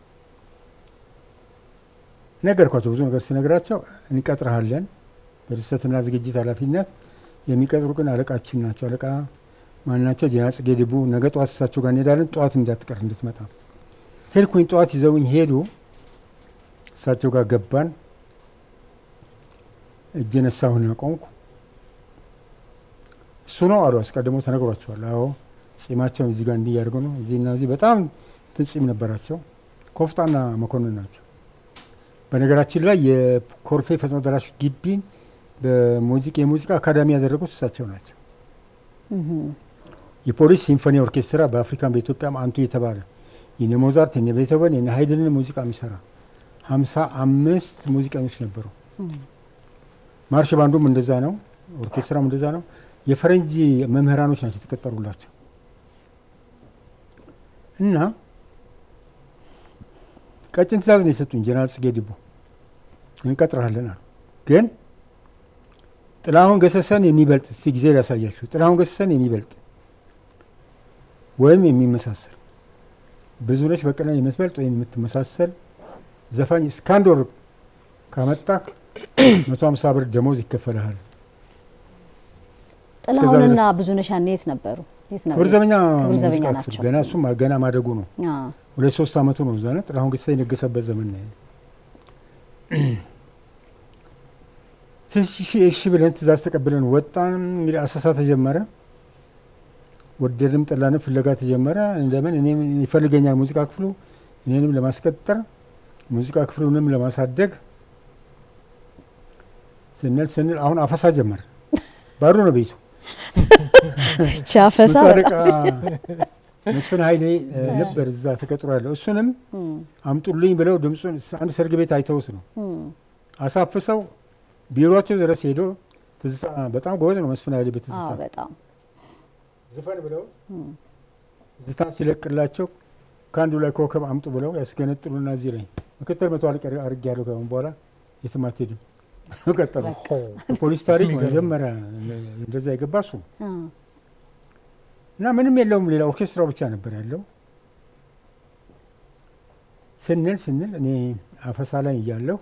ነገርኳቸው። ብዙ ነገር ስነግራቸው እንቀጥረሃለን በድርሰትና ዝግጅት ኃላፊነት የሚቀጥሩ ግን አለቃችን ናቸው። አለቃ ማናቸው? ጀነራል ጽጌ ድቡ። ነገ ጠዋት እሳቸው ጋር እንሄዳለን፣ ጠዋት እንዳትቀር እንድትመጣ ሄድኩኝ። ጠዋት ይዘውኝ ሄዱ። እሳቸው ጋር ገባን። እጅ ነሳሁን ቆምኩ። እሱ ነው አሉ። አስቀድሞ ተነግሯቸዋል። አዎ ጺማቸውን እዚህ ጋር እንዲህ ያደርገው ነው እዚህና እዚህ በጣም እንትን ጺም ነበራቸው። ኮፍጣና መኮንን ናቸው። በነገራችን ላይ የኮልፌ ፈጥኖ ደራሽ ግቢን በሙዚቃ የሙዚቃ አካዳሚ ያደረጉት እሳቸው ናቸው። የፖሊስ ሲምፎኒ ኦርኬስትራ በአፍሪካን በኢትዮጵያም አንቱ የተባለ የነ ሞዛርት የነ ቤቶቨን የነ ሀይድንን ሙዚቃ የሚሰራ ሀምሳ አምስት ሙዚቀኞች ነበሩ። ማርሽ ባንዱም እንደዛ ነው። ኦርኬስትራም እንደዛ ነው። የፈረንጅ መምህራኖች ናቸው የተቀጠሩላቸው እና ቀጭን ትእዛዝ ነው የሰጡኝ። ጀነራል ጽጌ ድቡ እንቀጥረሃለን አሉ። ግን ጥላሁን ገሰሰን የሚበልጥ እስቲ ጊዜ ላሳያችሁ። ጥላሁን ገሰሰን የሚበልጥ ወይም የሚመሳሰል ብዙነሽ በቀለን የምትበልጥ ወይም የምትመሳሰል ዘፋኝ እስከ አንድ ወር ካመጣህ መቶ ሀምሳ ብር ደሞዝ ይከፈልሃል። ጥላሁንና ብዙነሽ ያኔ የት ነበሩ? የት ነበሩ? ክብር ዘበኛ ክብር ዘበኛ ሙዚቃ ክፍል ናቸው። ገና እሱም ገና ማደጉ ነው። አዎ። ሁለት ሶስት አመቱ ነው። እዛ ነው ጥላሁን ገሰሰ የነገሰበት ዘመን ነው። ትንሽ እሺ ብለን ትእዛዝ ተቀብለን ወጣን። እንግዲህ አሰሳ ተጀመረ። ወደድም ጠላንም ፍለጋ ተጀመረ። እንደምን እኔም ይፈልገኛል ሙዚቃ ክፍሉ እኔንም ለማስቀጠር ሙዚቃ ክፍሉንም ለማሳደግ ስንል ስንል አሁን አፈሳ ጀመረ። ባዶ ነው ቤቱ። እቺ አፈሳ መቶ አለቃ በጣም መስፍን ኃይሌ እ, ነበር እዛ ተቀጥሮ ያለው። እሱንም አምጡልኝ ብለው ድምፁን አንድ ሰርግ ቤት አይተውት ነው አሳፍሰው ቢሮቸው ድረስ ሄዶ ትዝታ በጣም ጎበዝ ነው መስፍን ኃይሌ በትዝታ አዎ፣ በጣም ዝፈን ብለው ትዝታ ሲለቅላቸው ከአንዱ ላይ ኮከብ አምጡ ብለው ያስገነጥሉና እዚህ ላይ ምክትል መቶ አለቃ አድርጌ ያለው ከአሁን በኋላ የትም አትሄድም ቀጠሉ። ፖሊስ ታሪክ የሚገርም። መጀመሪያ እንደዛ የገባ እሱ ነው። አዎ። እና ምንም የለውም ሌላ ኦርኬስትራው ብቻ ነበር ያለው። ስንል ስንል እኔ አፈሳ ላይ እያለሁ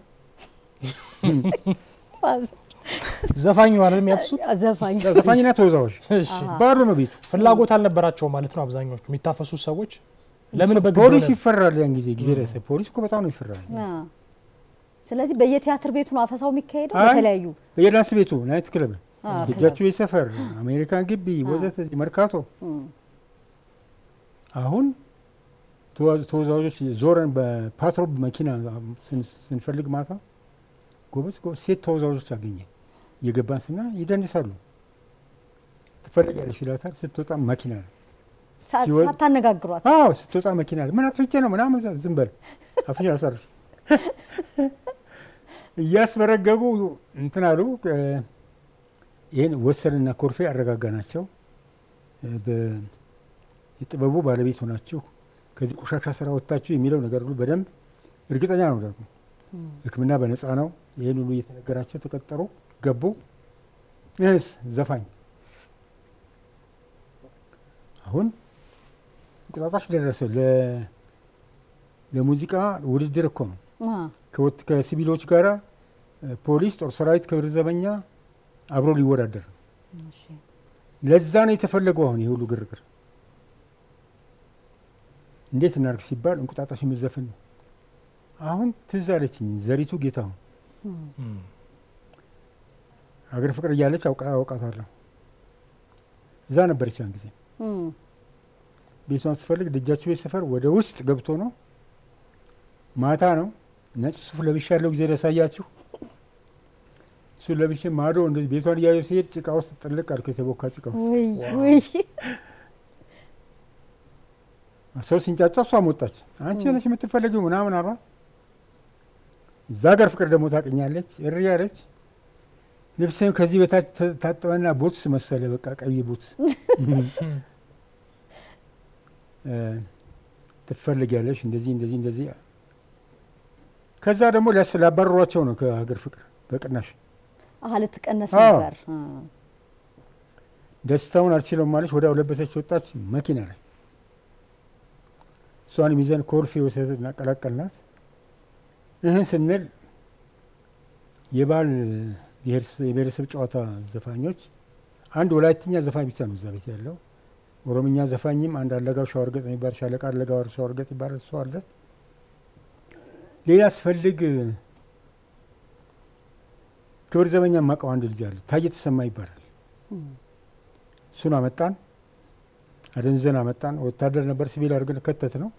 ዘፋኝ ማለት የሚያፍሱት ዘፋኝ ዘፋኝና ተወዛዋዥ እሺ። ባዶ ነው ቤቱ። ፍላጎት አልነበራቸው ማለት ነው። አብዛኞቹ የሚታፈሱት ሰዎች ለምን በግድ ፖሊስ ሆነ? ይፈራል። ያን ጊዜ ጊዜ ደረሰ። ፖሊስ እኮ በጣም ነው ይፈራል። አዎ። ስለዚህ በየቲያትር ቤቱ ነው አፈሳው የሚካሄደው። አይ፣ በተለያዩ በየዳንስ ቤቱ ናይት ክለብ፣ አዎ፣ ደጃችሁ ሰፈር፣ አሜሪካን ግቢ ወዘተ መርካቶ። እም፣ አሁን ተዋ- ተወዛዋዦች ዞረን በፓትሮል መኪና ስን- ስንፈልግ ማታ ጎበዝ ጎበዝ ሴት ተወዛዋዦች አገኘ። እየገባን ስና ይደንሳሉ። ትፈልጊያለሽ ይላታል። ስትወጣ መኪና ነው። ሳ- ሲወ- ሳታነጋግሯት አዎ ስትወጣ መኪና ነው። ምን አጥፍቼ ነው ምናምን እዛ ዝም በል አፍሽ አሳርፍ እያስበረገጉ እንትን አሉ። እ፣ ይህን ወሰንና ኮርፌ አረጋጋ ናቸው። የጥበቡ ባለቤት ሆናችሁ ከዚህ ቆሻሻ ስራ ወጥታችሁ የሚለው ነገር ሁሉ በደንብ እርግጠኛ ነው። ደግሞ ሕክምና በነፃ ነው። ይህን ሁሉ እየተነገራቸው ተቀጠሩ፣ ገቡ። ይህስ ዘፋኝ አሁን እንቁጣጣሽ ደረሰ። ለ- ለሙዚቃ ውድድር እኮ ነው። አ፣ ከወት- ከሲቪሎች ጋራ እ፣ ፖሊስ፣ ጦር ሰራዊት፣ ክብር ዘበኛ አብሮ ሊወዳደር ነው። እሺ። ለዛ ነው የተፈለገው። አሁን የሁሉ ግርግር እንዴት እናርግ ሲባል እንቁጣጣሽ የምዘፍን ነው። አሁን ትዝ አለችኝ ዘሪቱ ጌታሁን እም፣ ሀገር ፍቅር እያለች አውቃ አውቃታለሁ። እዛ ነበረች ያን ጊዜ እም፣ ቤቷን ስፈልግ ደጃችሁ ቤት ሰፈር ወደ ውስጥ ገብቶ ነው። ማታ ነው። ነጭ ሱፍ ለብሻ ያለው ጊዜ ያሳያችሁ እሱን ለብሼ ማዶ እንደዚህ ቤቷን እያየሁ ሲሄድ ጭቃ ውስጥ ጥልቅ አልኩ። የተቦካ ጭቃ ውስጥ ውይ ውይ ሰው ሲንጫጫ እሷም ወጣች። አንቺ ነች የምትፈለጊው ምናምን አሏት። እዛ ሀገር ፍቅር ደግሞ ታውቅኛለች። እሪ ያለች ልብስም ከዚህ በታች ተ- ታጥበና ቡትስ መሰለ በቃ ቀይ ቡትስ እ፣ ትፈልጊያለሽ እንደዚህ እንደዚህ እንደዚህ። ከዛ ደግሞ ሊያስ- ሊያባረሯቸው ነው ከሀገር ፍቅር በቅናሽ አሀ ልትቀነስ አዎ። ነበር አ፣ ደስታውን አልችለውም ማለች። ወዲያው ለበሰች፣ ወጣች መኪና ላይ እሷን ሚዘን ኮልፌ ወሰድና ቀላቀልናት። ይህን ስንል የባህል ብሔረሰ- የብሔረሰብ ጨዋታ ዘፋኞች አንድ ወላይትኛ ዘፋኝ ብቻ ነው እዛ ቤት ያለው። ኦሮምኛ ዘፋኝም አንድ አለጋው ሸዋርገጥ የሚባል ሻለቃ አለጋው ሸዋርገጥ ይባላል እሱ አለ። ሌላ ስፈልግ ክብር ዘበኛ ማቀው አንድ ልጅ አለ ታየ ተሰማ ይባላል። እሱን አመጣን፣ አደንዘን አመጣን። ወታደር ነበር፣ ሲቪል አድርገን ከተት ነው።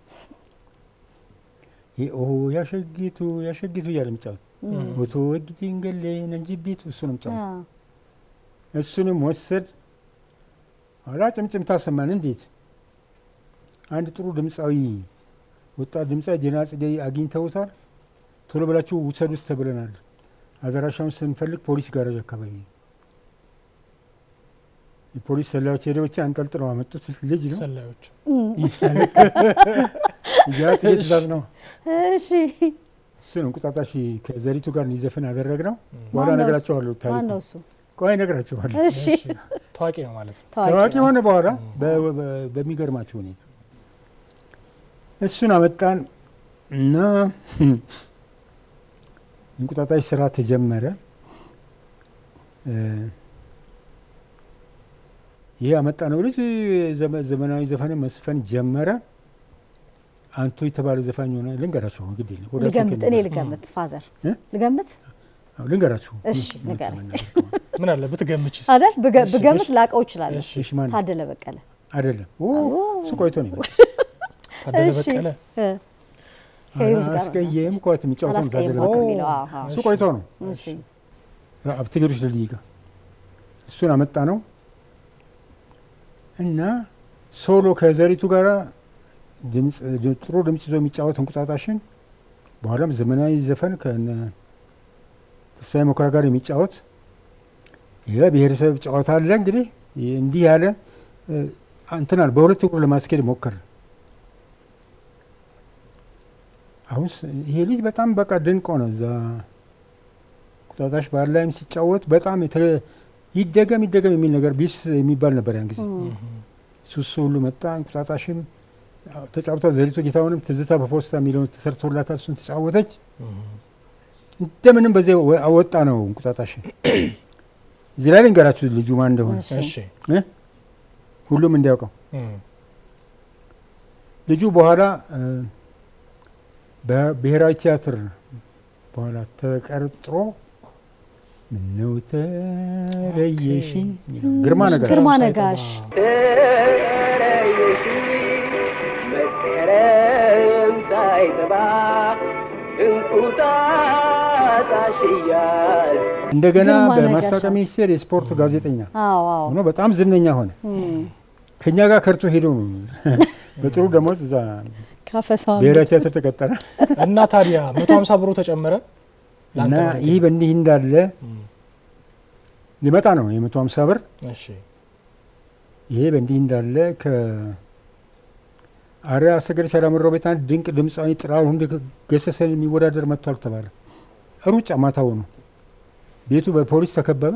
ይሄ ኦ ያሸጊቱ ያሸጊቱ እያለ የሚጫወት ኦቶ ወጊጂን ገሌ ነንጅቢቱ እሱ ነው አ፣ የሚጫወት። እሱንም ወሰድ ኋላ ጭምጭምታ ሰማን። እንዴት አንድ ጥሩ ድምፃዊ ወጣት ድምፃዊ ጀና ጽጌ አግኝተውታል፣ ቶሎ ብላችሁ ውሰዱት ተብለናል። አደራሻውን ስንፈልግ ፖሊስ ጋራጅ አካባቢ ነው። የፖሊስ ሰላዮች ሄደው ብቻ አንጠልጥለው አመጡት። ልጅ ነው ሰላዮች ጀና ጽጌ ትእዛዝ ነው። እሺ እሱን እንቁጣጣሽ ከዘሪቱ ጋር እንዲዘፍን አደረግነው። በኋላ ማነው እሱ? እነግራቸዋለሁ። ማን ነው ታሪኩ እሱ? ቆይ እነግራቸዋለሁ። እሺ ታዋቂ ነው ማለት ነው። ታዋቂ ነው። ሆነ በኋላ በ- በ- በሚገርማቸው ሁኔታ እሱን አመጣን እና እንቁጣጣሽ ስራ ተጀመረ። እ፣ ይህ ያመጣ ነው ልጅ ዘመ- ዘመናዊ ዘፈን መስፈን ጀመረ። አንቶ የተባለ ዘፋኝ ሆነ። ልንገራችሁ አሁን ግድ የለም ወዳችሁ ልገምት እኔ ከሚመጣ- ልገምት ፋዘር እ? ልገምት አዎ፣ ልንገራችሁ እሺ፣ እውነት ንገረኝ። ለመናገር ከሆነ። ምን አለ ብትገምችስ? አይደል ብገ- እሺ፣ ብገምት እሺ። ላቀው እችላለሁ እሺ፣ እሺ ማን ታደለ በቀለ አይደለም ኦ፣ እሱ ቆይቶ ነው የመጣው። ታደለ እሺ በቀለ እ፣ ከሂሩት ጋር ነው። አስቀየም ኳት የሚጫወተው ነው ታደለ አላስቀየምኳትም በቀለ። የሚለው አዎ፣ አዎ። እሱ ቆይቶ ነው እሺ አብትግሮች ልልይ ጋር እሱን አመጣ ነው እና ሶሎ ከዘሪቱ ጋር ድምፅ ጥሩ ድምፅ ይዞ የሚጫወት እንቁጣጣሽን በኋላም ዘመናዊ ዘፈን ከነ ተስፋዬ መኩሪያ ጋር የሚጫወት ሌላ ብሔረሰብ ጨዋታ አለ። እንግዲህ ይህ እንዲህ ያለ እ፣ እንትናል በሁለት እግሩ ለማስኬድ ሞከር። አሁን ስ- ይሄ ልጅ በጣም በቃ ድንቅ ሆነ። እዛ እንቁጣጣሽ ባህል ላይም ሲጫወት በጣም የተ- ይደገም ይደገም የሚል ነገር ቢስ የሚባል ነበር ያን ጊዜ። ሱሱ ሁሉ መጣ። እንቁጣጣሽም አዎ፣ ተጫውታ ዘሪቱ ጌታውንም ትዝታ በፖስታ የሚለውን ተሰርቶላታል። እሱን ተጫወተች። እንደምንም በዚያ ወ- አወጣ ነው እንቁጣጣሽን። እዚህ ላይ ልንገራችሁ ልጁ ማን እንደሆነ እሺ እሺ ሁሉም እንዲያውቀው። እም፣ ልጁ በኋላ እ፣ በብሔራዊ ቲያትር በኋላ ተቀርጥሮ ምነው ተለየሽኝ የሚለው ግርማ ነገር ግርማ ሳይጠባ። ነጋሽ ተለየሽ መስከረም ሳይጠባ እንቁጣጣሽ ላጣሽ እያል እንደገና ግርማ በማስታወቂያ ነጋሽ። ሚኒስቴር የስፖርት ጋዜጠኛ አዎ አዎ ሆኖ በጣም ዝነኛ ሆነ። ከኛ ጋር ከርቶ ሄዶ ነው በጥሩ ደሞዝ እዛ ካፈሳው ብሔራዊ ቲያትር ተቀጠረ እና ታዲያ መቶ ሀምሳ ብሩ ተጨመረ እና ለአንተ ማለት ይህ ነው። በእንዲህ እንዳለ ሊመጣ ነው የመቶ ሀምሳ ብር እሺ ይሄ በእንዲህ እንዳለ ከአርያ አሰገደች አላምረው ቤት አንድ ድንቅ ድምፃዊ ጥላሁን ገሰሰን የሚወዳደር መጥቷል ተባለ። ሩጫ ማታው ነው። ቤቱ በፖሊስ ተከበበ።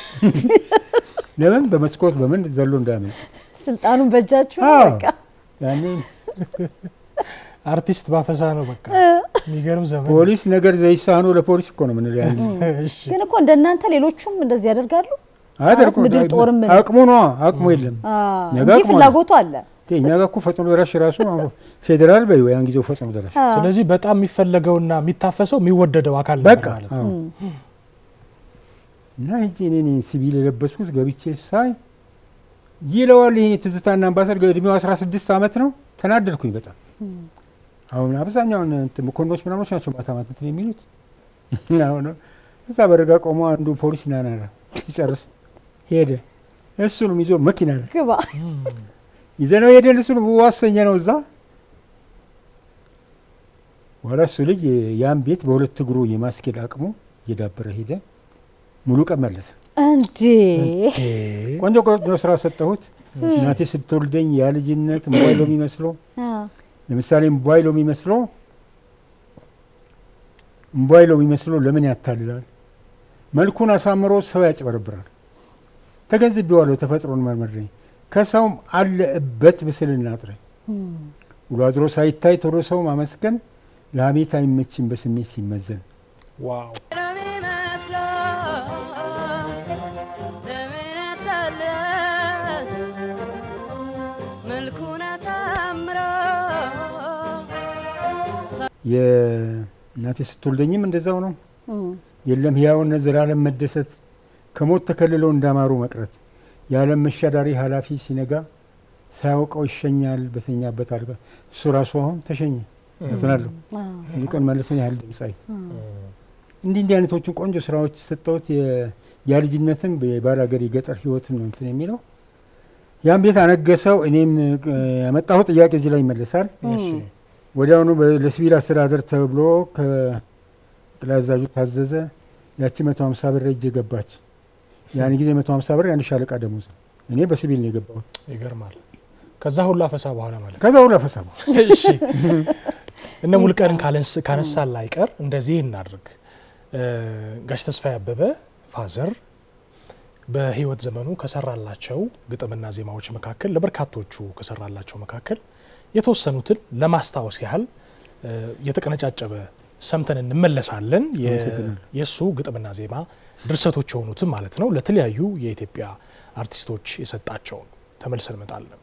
ለምን በመስኮት በምን ዘሎ እንዳያመልጥ ስልጣኑን በእጃችሁ ነው አዎ። በቃ ያንን አርቲስት ባፈሳ ነው በቃ የሚገርም ዘመን ፖሊስ ነገር ዘይሳኖ ለፖሊስ እኮ ነው ምን ያን ጊዜ እሺ ግን እኮ እንደናንተ ሌሎቹም እንደዚህ ያደርጋሉ አያደርጉም። ምድር ጦርም ምን- አቅሙ ነው አቅሙ የለም። አ፣ ነገ እንጂ አቅሙ አለ። ፍላጎቱ አለ እኛ ጋር እኮ ፈጥኖ ደራሽ ራሱ አሁን ፌዴራል በይ ያን ጊዜው ፈጥኖ ደራሽ አ፣ ስለዚህ በጣም የሚፈለገውና የሚታፈሰው የሚወደደው አካል ነበር በቃ ማለት ነው። አዎ። እና ሂጄ እኔ ነኝ ሲቪል የለበስኩት ገብቼ ሳይ ይለዋል። ይሄ ትዝታና አምባሰል እድሜው 16 ዓመት ነው። ተናደድኩኝ በጣም አሁን አብዛኛውን እንትን መኮንኖች ምናምኖች ናቸው ማታ ማታ እንትን የሚሉት አሁን እዛ በረጋ ቆሞ አንዱ ፖሊስ ናናራ ሲጨርስ ሄደ። እሱንም ይዞ መኪና ላይ ግባ ይዘነው ሄደን እሱን ዋሰኘ ነው እዛ በኋላ እሱ ልጅ ያን ቤት በሁለት እግሩ የማስኬድ አቅሙ እየዳበረ ሄደ። ሙሉ ቀን መለሰ። እንዴ ቆንጆ ቆንጆ ስራ ሰጠሁት። እናቴ ስትወልደኝ ያ ልጅነት ሞባይሎ የሚመስለው አ፣ ለምሳሌ ሞባይሎ የሚመስለው ሞባይሎ የሚመስለው ለምን ያታልላል? መልኩን አሳምሮ ሰው ያጭበረብራል። ተገንዝቤዋለሁ። ተፈጥሮን መርምሬ ከሰውም አለበት ብስልና ጥሬ ውሎ አድሮ ሳይታይ ቶሎ ሰው ማመስገን ለሀሜት አይመችም በስሜት ሲመዘን ዋው ለምን ይመስላል ለምን ያታልላል መልኩን አሳምሮ የእናቴ ስትወልደኝም እንደዛው ነው። እም፣ የለም ሕያውነት ዘላለም መደሰት ከሞት ተከልለው እንዳማሩ መቅረት የዓለም መሻዳሪ ኃላፊ ሲነጋ ሳያውቀው ይሸኛል በተኛበት አልጋ እሱ ራሱ አሁን ተሸኘ። ያዝናለሁ አ፣ ይልቁን መለሰን ያህል ድምፃዊ እንዲህ እንዲህ አይነቶቹን ቆንጆ ስራዎች ሰጠሁት። የልጅነትም የባል ሀገር የገጠር ህይወትን ነው እንትን የሚለው ያን ቤት አነገሰው። እኔም እ፣ ያመጣሁት ጥያቄ እዚህ ላይ ይመለሳል። እሺ ወዲያውኑ በ- ለሲቪል አስተዳደር ተብሎ ከጠቅላይ አዛዡ ታዘዘ። ያቺ መቶ ሀምሳ ብር እጅ ገባች። ያን ጊዜ መቶ ሀምሳ ብር የአንድ ሻለቃ ደሞዝ ነው። እኔ በሲቪል ነው የገባሁት። ይገርማል። ከዛ ሁሉ አፈሳ በኋላ ማለት ነው። ከዛ ሁሉ አፈሳቡ እሺ እነ ሙልቀንን ካለንስ- ካነሳን ላይቀር እንደዚህ እናድርግ። እ፣ ጋሽ ተስፋዬ አበበ ፋዘር በህይወት ዘመኑ ከሰራላቸው ግጥምና ዜማዎች መካከል ለበርካቶቹ ከሰራላቸው መካከል የተወሰኑትን ለማስታወስ ያህል እ፣ የተቀነጫጨበ ሰምተን እንመለሳለን። የ- አመሰግናለሁ። የእሱ ግጥምና ዜማ ድርሰቶች የሆኑትን ማለት ነው ለተለያዩ የኢትዮጵያ አርቲስቶች የሰጣቸውን ተመልሰን እንመጣለን።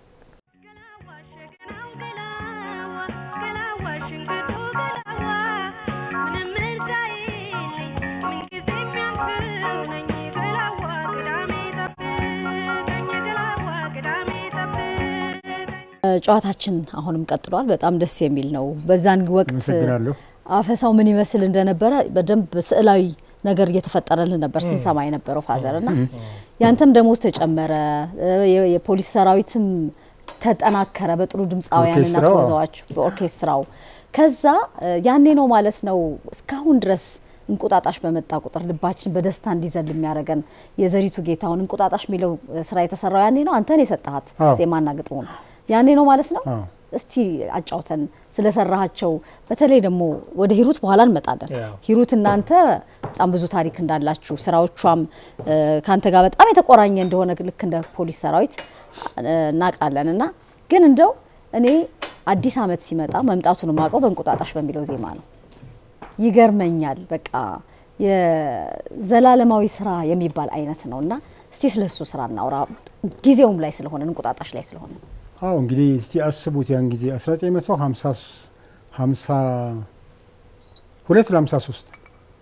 ጨዋታችን አሁንም ቀጥሏል። በጣም ደስ የሚል ነው። በዛን ወቅት አመሰግናለሁ። አፈሳው ምን ይመስል እንደነበረ በደንብ ስዕላዊ ነገር እየተፈጠረልን ነበር ስንሰማ የነበረው ፋዘር እና ያንተም ደሞዝ ተጨመረ፣ የ- የፖሊስ ሰራዊትም ተጠናከረ በጥሩ ድምፃውያንና ኦርኬስትራው፣ አዎ። ተወዛዋች በኦርኬስትራው። ከዛ እ፣ ያኔ ነው ማለት ነው እስካሁን ድረስ እንቁጣጣሽ በመጣ ቁጥር ልባችን በደስታ እንዲዘል የሚያደርገን የዘሪቱ ጌታውን እንቁጣጣሽ የሚለው እ፣ ስራ የተሰራው ያኔ ነው። አንተን የሰጠሃት አዎ። ዜማና ግጥሙ ነው ያኔ ነው ማለት ነው። አዎ። እስቲ አጫውተን ስለሰራሃቸው። በተለይ ደግሞ ወደ ሂሩት በኋላ እንመጣለን። ያው። ሂሩት እናንተ በጣም ብዙ ታሪክ እንዳላችሁ ስራዎቿም እ፣ ከአንተ ጋር በጣም የተቆራኘ እንደሆነ ልክ እንደ ፖሊስ ሰራዊት እ፣ እናውቃለን። እና ግን እንደው እኔ አዲስ ዓመት ሲመጣ መምጣቱን የማውቀው በእንቁጣጣሽ በሚለው ዜማ ነው። ይገርመኛል። በቃ የዘላለማዊ ስራ የሚባል አይነት ነው እና እስቲ ስለሱ ስራ እናውራ። ጊዜውም ላይ ስለሆነ እንቁጣጣሽ ላይ ስለሆነ አዎ እንግዲህ እስቲ አስቡት ያን ጊዜ 1950 ሁለት ለ53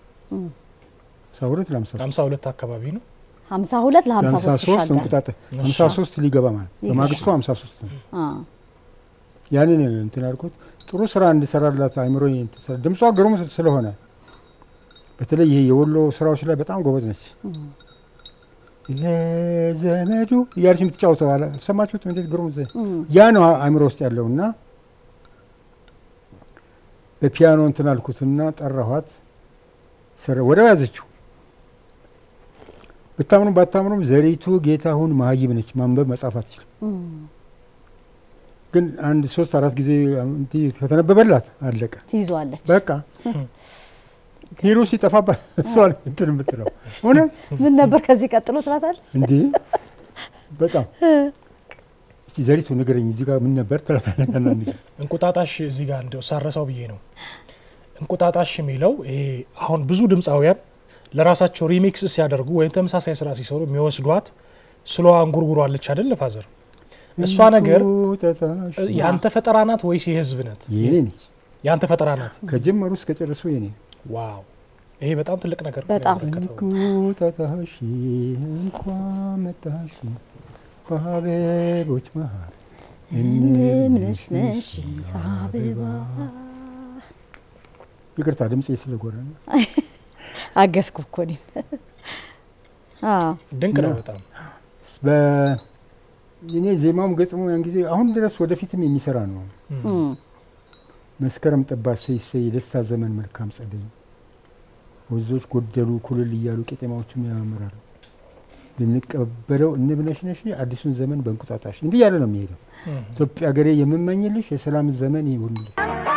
ሁለት ለ53 ሃምሳ ሁለት አካባቢ ነው። 52 ለ53 53 ይሻገራል። እንቁጣጣ 53 ሊገባ ማለት በማግስቱ 53 ነው። አ፣ ያንን እንትን አልኩት ጥሩ ስራ እንድሰራላት አይምሮ ድምጿ ግሩም ስለሆነ በተለይ ይሄ የወሎ ስራዎች ላይ በጣም ጎበዝ ነች። የዘመዱ እያለች የምትጫወተው አለ ሰማችሁት? እንዴት ግሩም ዘ- ያ ነው አእምሮ ውስጥ ያለው እና በፒያኖ እንትን አልኩትና ጠራኋት። ሰረ ወዲያው ያዘችው። ብታምኑም ባታምኑም ዘሪቱ ጌታሁን መሀይም ነች። ማንበብ መጻፍ አትችልም። ግን አንድ ሶስት አራት ጊዜ እንዲህ ከተነበበላት አለቀ። ትይዟለች። በቃ ሂሮ ሲጠፋባት እሷ ነች እንትን የምትለው እውነት ምን ነበር ከዚህ ቀጥሎ ትላታለች። እንዴ በጣም እስቲ ዘሪቱ ንገረኝ እዚህ ጋር ምን ነበር ትላታለች። አንዳንድ ጊዜ እንቁጣጣሽ እዚህ ጋር እንደው ሳረሳው ብዬ ነው። እንቁጣጣሽ የሚለው ይሄ አሁን ብዙ ድምፃውያን ለራሳቸው ሪሚክስ ሲያደርጉ ወይም ተመሳሳይ ስራ ሲሰሩ የሚወስዷት ስሎዋ እንጉርጉሮ አለች አይደል ፋዘር? እሷ ነገር እንቁጣጣሽ የአንተ ፈጠራ ናት ወይስ የህዝብ ናት? የኔ ነች የአንተ ፈጠራ ናት። ከጀመሩ እስከ ጨርሱ የኔ ነው። ዋው ይሄ በጣም ትልቅ ነገር ነው በጣም። ያበረከተው። እንቁጣጣሽ እንኳን መጣሽ በአበቦች መሃል ምንሽነሽ አበባ ይቅርታ ድምፄ ስለጎረ ነው። አገዝኩ እኮ እኔም። አዎ ድንቅ ነው በጣም በ- እኔ ዜማውም ገጥሞ ያን ጊዜ አሁን ድረስ ወደፊትም የሚሰራ ነው። እም፣ መስከረም ጠባ ሰይሰይ የደስታ ዘመን መልካም ጸደይ ወንዞች ጎደሉ ኩልል እያሉ ቄጤማዎችም ያማምራሉ ልንቀበለው እንብነሽነሽ አዲሱን ዘመን በእንቁጣጣሽ እንዲህ ያለ ነው የሚሄደው። እም። ኢትዮጵያ ሀገሬ የምመኝልሽ የሰላም ዘመን ይሁንልሽ።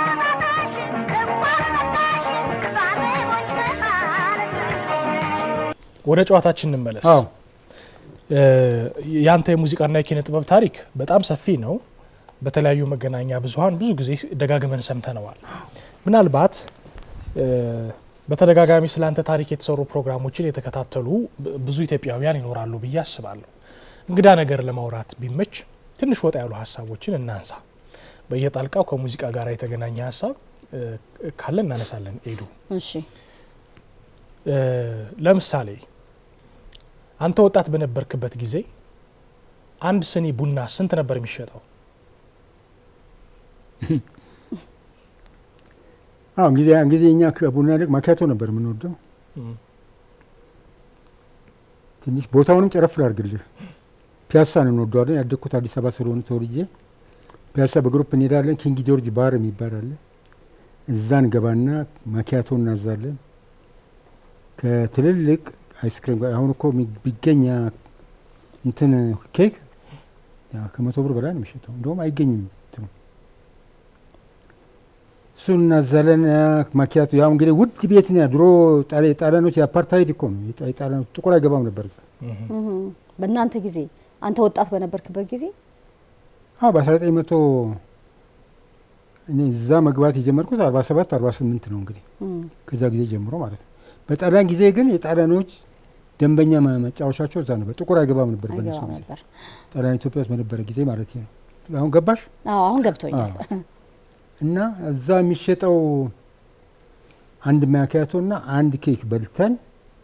ወደ ጨዋታችን እንመለስ። አዎ እ፣ ያንተ የሙዚቃና የኪነ ጥበብ ታሪክ በጣም ሰፊ ነው። በተለያዩ መገናኛ ብዙኃን ብዙ ጊዜ ደጋግመን ሰምተነዋል። ምናልባት እ፣ በተደጋጋሚ ስለ አንተ ታሪክ የተሰሩ ፕሮግራሞችን የተከታተሉ ብ- ብዙ ኢትዮጵያውያን ይኖራሉ ብዬ አስባለሁ። እንግዳ ነገር ለማውራት ቢመች ትንሽ ወጣ ያሉ ሀሳቦችን እናንሳ። በየጣልቃው ከሙዚቃ ጋር የተገናኘ ሀሳብ እ፣ ካለ እናነሳለን። ኤዱ እሺ እ፣ ለምሳሌ አንተ ወጣት በነበርክበት ጊዜ አንድ ስኒ ቡና ስንት ነበር የሚሸጠው? አሁን ጊዜ ያን ጊዜ እኛ ከቡና ይልቅ ማኪያቶ ነበር የምንወደው። እም፣ ትንሽ ቦታውንም ጨረፍ ላድርግልህ። ፒያሳን እንወደዋለን። ያደግኩት አዲስ አበባ ስለሆነ ተወልጄ ፒያሳ በግሩፕ እንሄዳለን። ኪንግ ጆርጅ ባር የሚባል አለ። እዛ እንገባና ማኪያቶ እናዛለን። ከትልልቅ አይስክሪም ጋር አሁን እኮ የሚ- ቢገኝ ያ እንትን ኬክ ያ ከመቶ ብር በላይ ነው የሚሸጠው። እንደውም አይገኝም እንትኑ እሱን እናዛለን። ያ ማኪያቶ ያው እንግዲህ ውድ ቤት ነው። ያ ድሮ ጣሊ- ጣሊያኖች የአፓርታይድ እኮ ነው። የጣ- የጣሊያኖች ጥቁር አይገባም ነበር እዛ እም፣ እም፣ በእናንተ ጊዜ አንተ ወጣት በነበርክበት ጊዜ አዎ በ1900 መቶ እኔ እዛ መግባት የጀመርኩት 47 48 ነው እንግዲህ እም፣ ከዛ ጊዜ ጀምሮ ማለት ነው። በጣሊያን ጊዜ ግን የጣሊያኖች ደንበኛ ማ- መጫወቻቸው እዛ ነበር። ጥቁር አይገባም ነበር በነሱ አይገባም ጊዜ ነበር። ጣሊያን ኢትዮጵያ ውስጥ በነበረ ጊዜ ማለት ነው። አሁን ገባሽ? አዎ አሁን ገብቶኛል። አዎ። እና እዛ የሚሸጠው አንድ ማኪያቶ እና አንድ ኬክ በልተን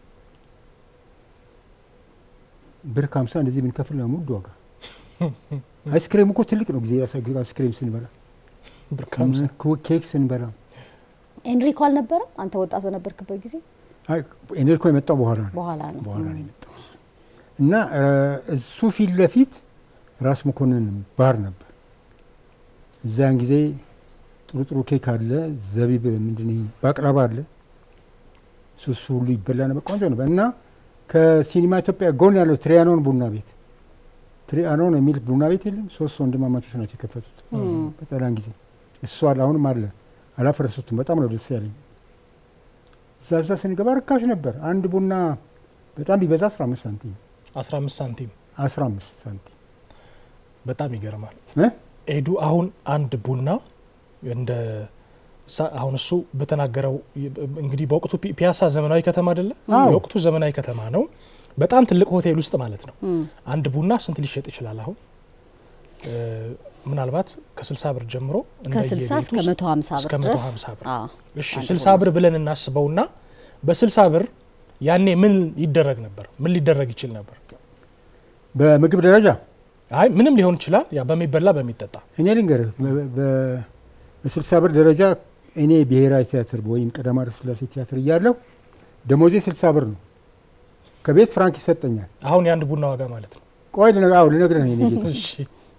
ብር ከሀምሳ እንደዚህ ብንከፍል ነው ውድ ዋጋ። አይስክሬም እኮ ትልቅ ነው ጊዜ አይስክሬም ስንበላ ብር ከሀምሳ ክ- ኬክ ስንበላ ኤንሪኮ አልነበረም አንተ ወጣት በነበርክበት ጊዜ? አይ፣ ኤኔልኮ የመጣው በኋላ ነው በኋላ ነው። በኋላ ነው እም፣ የመጣው እና እ፣ እሱ ፊት ለፊት ራስ መኮንን ባር ነበር። እዛን ጊዜ ጥሩ ጥሩ ኬክ አለ፣ ዘቢብ ምንድን ይሄ ባቅላባ አለ። እሱ እሱ ሁሉ ይበላ ነበር፣ ቆንጆ ነበር። እና ከሲኒማ ኢትዮጵያ ጎን ያለው ትሪያኖን ቡና ቤት ትሪያኖን የሚል ቡና ቤት የለም። ሶስት ወንድማማቾች ናቸው የከፈቱት እም፣ በጣሊያን ጊዜ። እሱ አለ፣ አሁንም አለ፣ አላፈረሱትም። በጣም ነው ደስ ያለኝ። እዛ እዛ ስንገባ ርካሽ ነበር። አንድ ቡና በጣም ቢበዛ 15 ሳንቲም 15 ሳንቲም 15 ሳንቲም በጣም ይገርማል። እ? ኤዱ አሁን አንድ ቡና እንደ ሳ- አሁን እሱ በተናገረው እንግዲህ በወቅቱ ፒ- ፒያሳ ዘመናዊ ከተማ አይደለ? አዎ። የወቅቱ ዘመናዊ ከተማ ነው። በጣም ትልቅ ሆቴል ውስጥ ማለት ነው። እም፣ አንድ ቡና ስንት ሊሸጥ ይችላል? አሁን እ፣ ምናልባት ከ60 ብር ጀምሮ ከ60 እንደየቤቱ እስከ 150 እስከ ብር ድረስ 150 ብር። አዎ፣ እሺ አንድ 60 ብር ብለን እናስበውና በ60 ብር ያኔ ምን ይደረግ ነበር? ምን ሊደረግ ይችል ነበር? በምግብ ደረጃ አይ ምንም ሊሆን ይችላል። ያ በሚበላ በሚጠጣ እኔ ልንገርህ በ- በ- በስልሳ ብር ደረጃ እኔ ብሔራዊ ቲያትር ወይም ቀዳማዊ ኃይለ ሥላሴ ቲያትር እያለሁ ደሞዜ ስልሳ ብር ነው። ከቤት ፍራንክ ይሰጠኛል። አሁን የአንድ ቡና ዋጋ ማለት ነው። ቆይ ልነግርህ አዎ፣ ልነግርህ ነው የኔ ጌታ። እሺ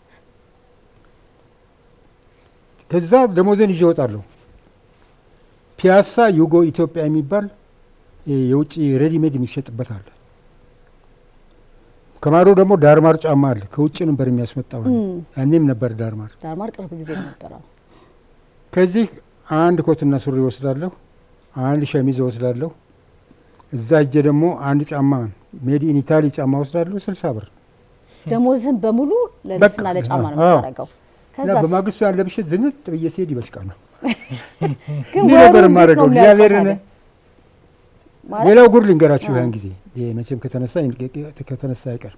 ከዛ ደሞዜን ይዤ እወጣለሁ። ፒያሳ ዩጎ ኢትዮጵያ የሚባል የ- የውጭ ሬዲሜድ የሚሸጥበት አለ። ከማዶ ደግሞ ዳርማር ጫማ አለ። ከውጭ ነበር የሚያስመጣው። ያኔም ነበር ዳርማር። ዳርማር ቅርብ ጊዜ ነበረው። ከዚህ አንድ ኮትና ሱሪ ወስዳለሁ፣ አንድ ሸሚዝ ወስዳለሁ። እዛ እጄ ደግሞ አንድ ጫማ ሜድ ኢን ኢታሊ ጫማ ወስዳለሁ፣ ስልሳ ብር ደሞዝህን በሙሉ ለልብስና በቃ፣ ለጫማ ነው አዎ። የምታደርገው። እና ከዛ በማግስቱ ያን ለብሼ ዝንጥ ብዬ ሲሄድ ይበሽቃል ነው ግን እንዲህ ወሩ ነበር እንዴት ነው የማደርገው። የሚያልቀው እግዚአብሔርን ታዲያ? ማለት ሌላው ጉድ ልንገራችሁ። አዎ። ያን ጊዜ ይሄ መቼም ከተነሳ ከተነሳ አይቀር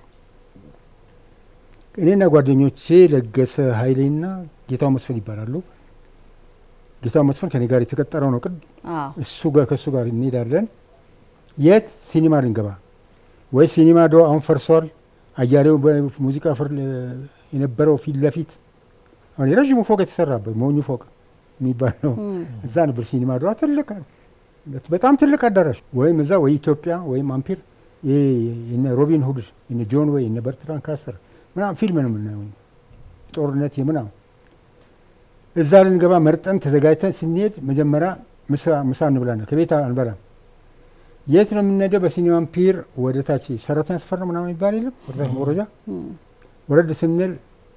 እኔና ጓደኞቼ ለገሰ ኃይሌና ጌታው መስፍን ይባላሉ። ጌታው መስፍን ከኔ ጋር የተቀጠረው ነው። ቅድ አዎ እሱ ጋር ከእሱ ጋር እንሄዳለን። የት ሲኒማ ልንገባ ወይ ሲኒማ ዶ አሁን ፈርሷል። አያሌው በሙዚቃ ፍር የነበረው ፊት ለፊት አሁን የረዥሙ ፎቅ የተሰራበት ሞኙ ፎቅ የሚባለው እዛ ነበር ሲኒማ ዶ ትልቅ በጣም ትልቅ አዳራሽ ወይም እዛ ወይ ኢትዮጵያ ወይም አምፒር ይሄ የነ ሮቢን ሁድ የነ ጆን ወይ የነ በርትራን ካሰር ምናምን ፊልም ነው የምናየው ጦርነት የምናምን እዛ ልንገባ መርጠን ተዘጋጅተን ስንሄድ መጀመሪያ ምሳ ምሳ እንብላለን። ከቤት አንበላም። የት ነው የምንሄደው? በሲኒማ አምፒር ወደ ታች ሰራተኛ ሰፈር ነው ምናምን ይባል የለም ወደ ታች መውረጃ ወረድ ስንል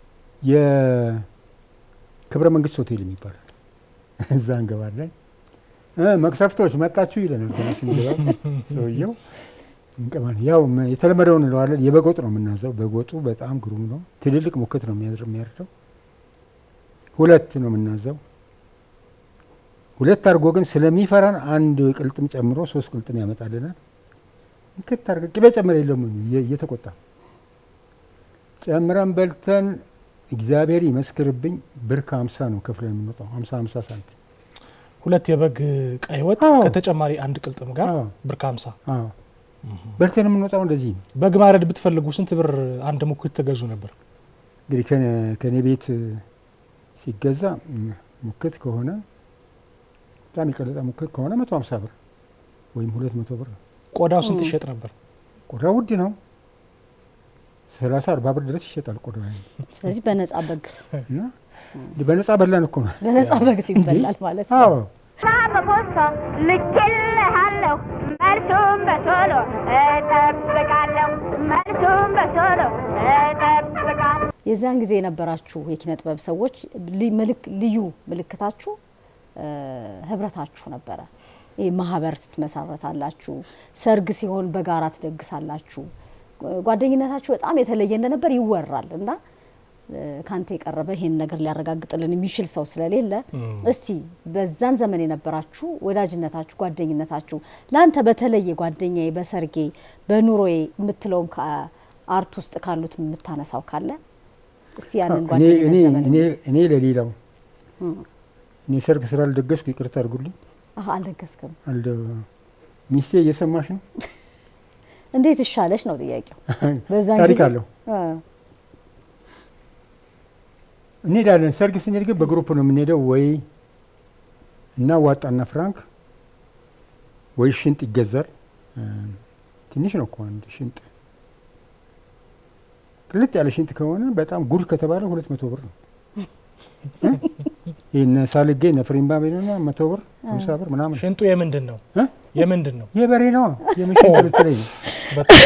የክብረ መንግስት ሆቴል የሚባል እዛ እንገባለን። እ መቅሰፍቶች መጣችሁ ይለናል ገና ስንገባ ሰውየው እንቀማለን። ያው መ- የተለመደውን እንለዋለን። የበጎጥ ነው የምናዘው። በጎጡ በጣም ግሩም ነው። ትልልቅ ሙክት ነው የሚያዝር- የሚያርደው። ሁለት ነው የምናዘው። ሁለት አድርጎ ግን ስለሚፈራን አንድ ቅልጥም ጨምሮ ሶስት ቅልጥም ያመጣልናል። እንክት አድርገን ቅቤ ጨምረ የለም እየ- እየተቆጣ ጨምረን በልተን እግዚአብሔር ይመስክርብኝ ብር ከሀምሳ ነው ከፍለን የምንወጣው ሀምሳ ሀምሳ ሳንቲም ሁለት የበግ ቀይ ወጥ አዎ። ከተጨማሪ አንድ ቅልጥም ጋር አዎ። ብር ከሀምሳ አዎ። በልተን የምንወጣው እንደዚህ ነው። በግ ማረድ ብትፈልጉ ስንት ብር አንድ ሙክት ትገዙ ነበር? እንግዲህ ከነ- ከእኔ ቤት ሲገዛ ም፣ ሙክት ከሆነ በጣም የቀለጠ ሙክት ከሆነ መቶ ሀምሳ ብር ወይም ሁለት መቶ ብር ነው። ቆዳው ስንት ይሸጥ ነበር? ቆዳ ውድ ነው። ሰላሳ አርባ ብር ድረስ ይሸጣል ቆዳ ስለዚህ በነጻ በግ እና በነጻ በላን እኮ ነው። በነጻ በግ ይበላል ማለት ነው። አዎ በፖስታ ልኬልሃለሁ መልሱን በቶሎ እጠብቃለሁ መልሱን በቶሎ እጠብቃለሁ የዚያን ጊዜ የነበራችሁ የኪነ ጥበብ ሰዎች ሊ- ምልክ- ልዩ ምልክታችሁ እ፣ ህብረታችሁ ነበረ። ይህ ማህበር ትመሰረታላችሁ፣ ሰርግ ሲሆን በጋራ ትደግሳላችሁ። ጓ- ጓደኝነታችሁ በጣም የተለየ እንደነበር ይወራል እና እ፣ ካንተ የቀረበ ይሄን ነገር ሊያረጋግጥልን የሚችል ሰው ስለሌለ እስቲ በዛን ዘመን የነበራችሁ ወዳጅነታችሁ፣ ጓደኝነታችሁ ለአንተ በተለየ ጓደኛዬ በሰርጌ በኑሮዬ የምትለውም ከአርት ውስጥ ካሉት የምታነሳው ካለ እስቲ ያንን እኔ ጓደኝነት እኔ ዘመን እኔ እኔ ለሌላው እኔ ሰርግ ስራ አልደገስኩ ይቅርታ አድርጉልኝ። አሀ፣ አልደገስክም። አልደ ሚስቴ እየሰማሽ ነው። እንዴት እሻለች ነው ጥያቄው። በዛን ታሪክ ጊዜ- አለው። አ፣ እንሄዳለን። ሰርግ ስንሄድ ግን በግሩፕ ነው የምንሄደው። ወይ እና ዋጣና ፍራንክ ወይ ሽንጥ ይገዛል። እ፣ ትንሽ ነው እኮ አንድ ሽንጥ። ቅልጥ ያለ ሽንጥ ከሆነ በጣም ጉድ ከተባለ ሁለት መቶ ብር ነው። እ? ይህነ ሳልጌ እነ ፍሬምባ ቤና መቶ ብር ሀምሳ ብር ምናምን ሽንጡ የምንድን ነው? እ? የምንድን ነው? የበሬ ነው የምሽንጥ ልትለኝ ነው። በጣም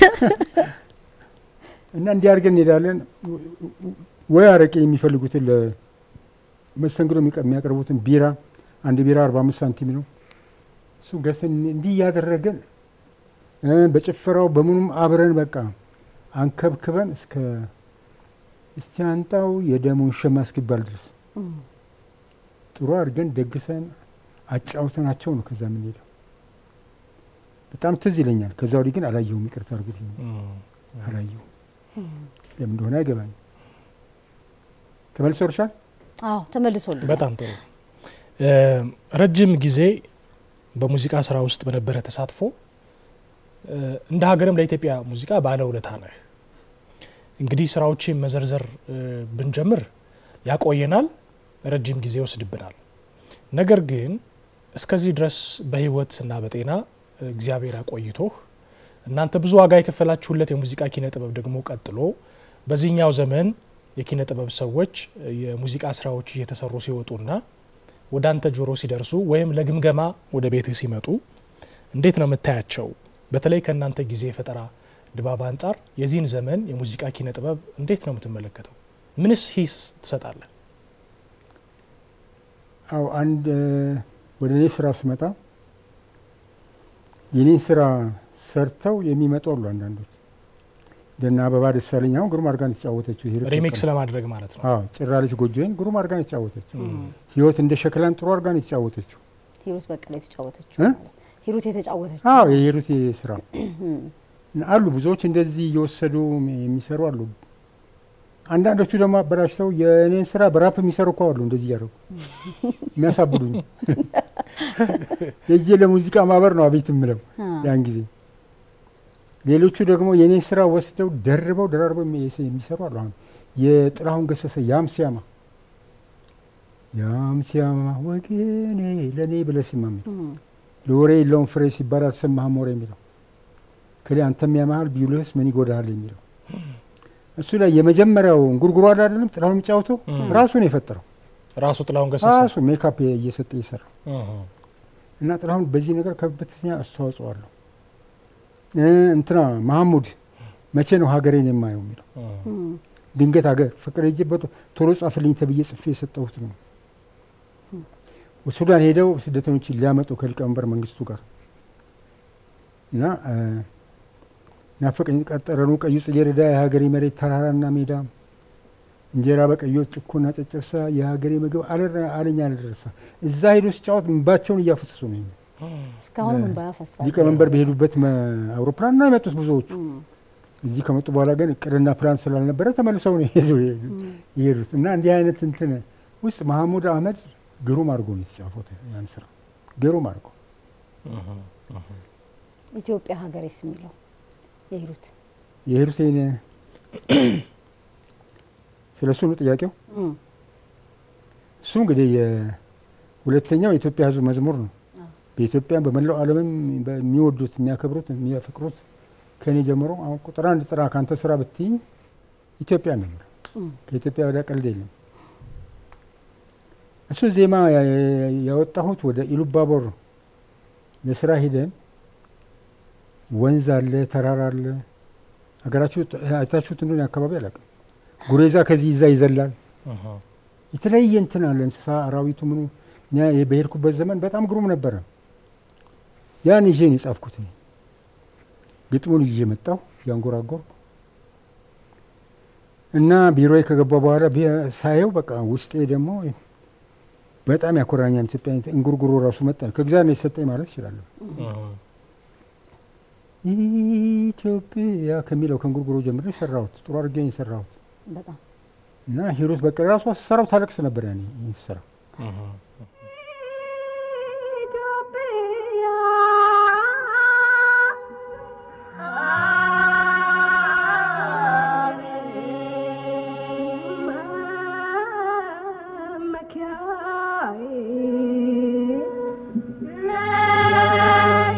እና እንዲህ አድርገን እንሄዳለን። ወይ አረቄ የሚፈልጉትን ለመስተንግዶ የሚቀ- የሚያቀርቡትን ቢራ አንድ ቢራ አርባ አምስት ሳንቲም ነው። እሱ ገዝተን እንዲህ እያደረገን እ በጭፈራው በምኑም አብረን በቃ አንከብክበን እስከ እስቲ አንጣው የደሙን ሸማ እስኪባል ድረስ ጥሩ አድርገን ደግሰን አጫውተናቸው ነው ከዛ የምንሄደው። በጣም ትዝ ይለኛል። ከዛ ወዲህ ግን አላየሁም። ይቅርታ አድርጉልኝ። አላየሁም። ለምን እንደሆነ አይገባኝም። ተመልሶ እርሻል አዎ ተመልሶልኝ በጣም ጥሩ። እ፣ ረጅም ጊዜ በሙዚቃ ስራ ውስጥ በነበረ ተሳትፎ እ፣ እንደ ሀገርም ለኢትዮጵያ ሙዚቃ ባለውለታ ነህ። እንግዲህ ስራዎችን መዘርዘር እ፣ ብንጀምር ያቆየናል፣ ረጅም ጊዜ ይወስድብናል። ነገር ግን እስከዚህ ድረስ በህይወት እና በጤና እግዚአብሔር አቆይቶህ እናንተ ብዙ ዋጋ የከፈላችሁለት የሙዚቃ ኪነ ጥበብ ደግሞ ቀጥሎ በዚህኛው ዘመን የኪነ ጥበብ ሰዎች የሙዚቃ ስራዎች እየተሰሩ ሲወጡና ወደ አንተ ጆሮ ሲደርሱ ወይም ለግምገማ ወደ ቤትህ ሲመጡ እንዴት ነው የምታያቸው? በተለይ ከእናንተ ጊዜ የፈጠራ ድባብ አንጻር የዚህን ዘመን የሙዚቃ ኪነ ጥበብ እንዴት ነው የምትመለከተው? ምንስ ሂስ ትሰጣለህ? አው አንድ ወደ እኔ ስራ ስመጣ የኔን ስራ ሰርተው የሚመጡ አሉ። አንዳንዶች እንደና አበባ ደሳለኝ አሁን ግሩም አድርጋን የተጫወተችው ሂሩት ሪሚክስ በቀለ። ለማድረግ ማለት ነው። አዎ ጭራለች ጎጆዬን ግሩም አድርጋን የተጫወተችው ህይወት እንደ ሸክላን ጥሩ አድርጋን የተጫወተችው ሂሩት በቀለ የተጫወተችው እ? ማለት ሂሩት የተጫወተችው አዎ የሂሩት ስራ እና አሉ ብዙዎች እንደዚህ እየወሰዱ የሚሰሩ አሉ። አንዳንዶቹ ደግሞ አበላሽተው የእኔን ስራ በራፕ የሚሰሩ እኮ አሉ። እንደዚህ እያደረጉ የሚያሳብዱኝ የእጄ ለሙዚቃ ማህበር ነው አቤት የምለው አ፣ ያን ጊዜ። ሌሎቹ ደግሞ የእኔን ስራ ወስደው ደርበው ደራርበው የሚ- የሚሰሩ አሉ። አሁን የጥላሁን ገሰሰ ያም ሲያማ ያም ሲያማ ወገኔ ለእኔ ብለህ ሲማ የሚለው እም፣ ለወሬ የለውም ፍሬ ሲባል አልሰማህም ወሬ የሚለው ከሊ አንተም ያመሃል ቢውልህስ ምን ይጎዳሃል የሚለው እሱ ላይ የመጀመሪያው እንጉርጉሮ አለ አይደለም ጥላሁን የሚጫወተው እም። ራሱ ነው የፈጠረው ራሱ ጥላሁን ገሰሰ ራሱ ሜካፕ እየሰጠ የሰራው እህ፣ እና ጥላሁን በዚህ ነገር ከፍተኛ አስተዋጽኦ አለው። እ እንትና መሐሙድ መቼ ነው ሀገሬን የማየው የሚለው እህ፣ እም፣ ድንገት ሀገር ፍቅር ሄጄበት ቶሎ ጻፍልኝ ተብዬ ጽፌ የሰጠሁት ነው። ሱዳን ሄደው ስደተኞችን ሊያመጡ ከሊቀመንበር መንግስቱ ጋር እና እ ናፈቀኝ ቀጠረኑ ቀዩ ጽጌረዳ የሀገሬ መሬት ተራራና ሜዳ እንጀራ በቀዮች ጭኮና ጨጨብሳ የሀገሬ ምግብ አለረ አለኛ አልደረሳ እዛ ሄዶ ሲጫወት እንባቸውን እያፈሰሱ ነው። እስካሁን እ፣ ምን ባያፈሳል ሊቀመንበር በሄዱበት መ- አውሮፕላን ነው የመጡት ብዙዎቹ። እም፣ እዚህ ከመጡ በኋላ ግን እቅድና ፕላን ስላልነበረ ተመልሰው ነው የሄዱ የሄዱት እና እንዲህ አይነት እንትን ውስጥ መሐሙድ አህመድ ግሩም አድርጎ ነው የተጫወተ ያን ስራ ግሩም አድርጎ እህ፣ እህ። ኢትዮጵያ ሀገሬስ የሚለው የሂሩት የሄዱትን ስለ እሱ ነው ጥያቄው። እም፣ እሱ እንግዲህ የሁለተኛው የኢትዮጵያ ሕዝብ መዝሙር ነው። አዎ። በኢትዮጵያ በመላው ዓለምም በሚወዱት የሚያከብሩት የሚያፈቅሩት ከእኔ ጀምሮ አሁን ቁጥር አንድ ጥራ ከአንተ ስራ ብትይኝ ኢትዮጵያ ነው የምለው። እም፣ ከኢትዮጵያ ወደ ቀልድ የለም። እሱ ዜማ ያ- ያ- ያወጣሁት ወደ ኢሉባቦር ለስራ ሂደን ወንዝ አለ፣ ተራራ አለ። ሀገራችሁ አይታችሁት እንደሆነ አካባቢ አላውቅም። ጉሬዛ ከዚህ ይዛ ይዘላል። እህ፣ የተለያየ እንትን አለ፣ እንስሳ አራዊቱ ምኑ። እኛ ይሄ በሄድኩበት ዘመን በጣም ግሩም ነበረ። ያን ይዤ ነው የጻፍኩት። እኔ ግጥሙን ይዤ መጣሁ ያንጎራጎርኩ እና ቢሮዬ ከገባ በኋላ ቢ- ሳየው በቃ ውስጤ ደግሞ በጣም ያኮራኛል። ኢትዮጵያ እንጉርጉሮ ራሱ መጣ። ከእግዚአብሔር ነው የሰጠኝ ማለት እችላለሁ። እህ። ኢትዮጵያ ከሚለው ከእንጉርጉሮ ጀምሬ የሰራሁት ጥሩ አድርጌ ነው የሰራሁት በጣም እና ሂሩት በቃ ራሷ ስሰራው ታለቅስ ነበር ያኔ ይህን ስራ እህ። ኢትዮጵያ መመኪያዬ ነሽ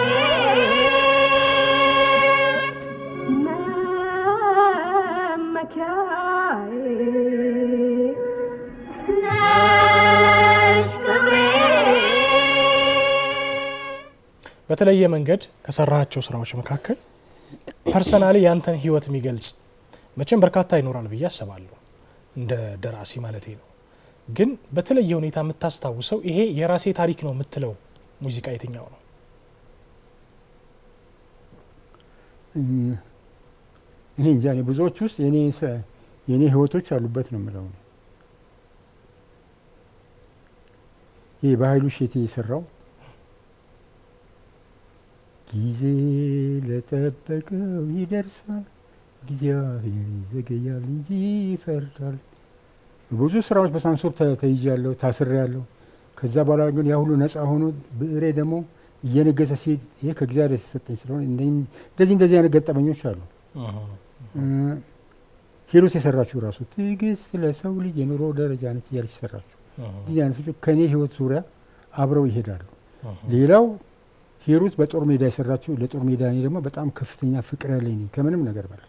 ክብሬ መመኪያዬ ነሽ ክብሬ በተለየ መንገድ ከሰራሃቸው ስራዎች መካከል ፐርሰናሊ ያንተን ህይወት የሚገልጽ መቼም በርካታ ይኖራል ብዬ አስባለሁ፣ እንደ ደራሲ ማለቴ ነው። ግን በተለየ ሁኔታ የምታስታውሰው ይሄ የራሴ ታሪክ ነው የምትለው ሙዚቃ የትኛው ነው? እም፣ እኔ እንጃ እኔ ብዙዎች ውስጥ የኔ ሰ- የኔ ህይወቶች አሉበት ነው የምለው። እኔ። ይህ በኃይሉ ሼቴ የሰራው ጊዜ ለጠበቀው ይደርሳል፣ እግዚአብሔር ይዘገያል እንጂ ይፈርዳል። ብዙ ስራዎች በሳንሱር ተ- ተይዣለሁ፣ ታስሬያለሁ። ከዛ በኋላ ግን ያ ሁሉ ነፃ ሆኖ ብዕሬ ደግሞ እየነገሰ ሲሄድ ይሄ ከእግዚአብሔር የተሰጠኝ ስለሆነ እንደኝ- እንደዚህ እንደዚህ አይነት ገጠመኞች አሉ። እ፣ ሂሩት የሰራችው ራሱ ትዕግስት ለሰው ልጅ የኑሮ ደረጃ ነች እያለች የሰራችው እንደዚህ አይነቶቹ ከእኔ ህይወት ዙሪያ አብረው ይሄዳሉ። ሌላው ሂሩት በጦር ሜዳ የሰራችው ለጦር ሜዳ እኔ ደግሞ በጣም ከፍተኛ ፍቅር ያለኝ ነኝ ከምንም ነገር በላይ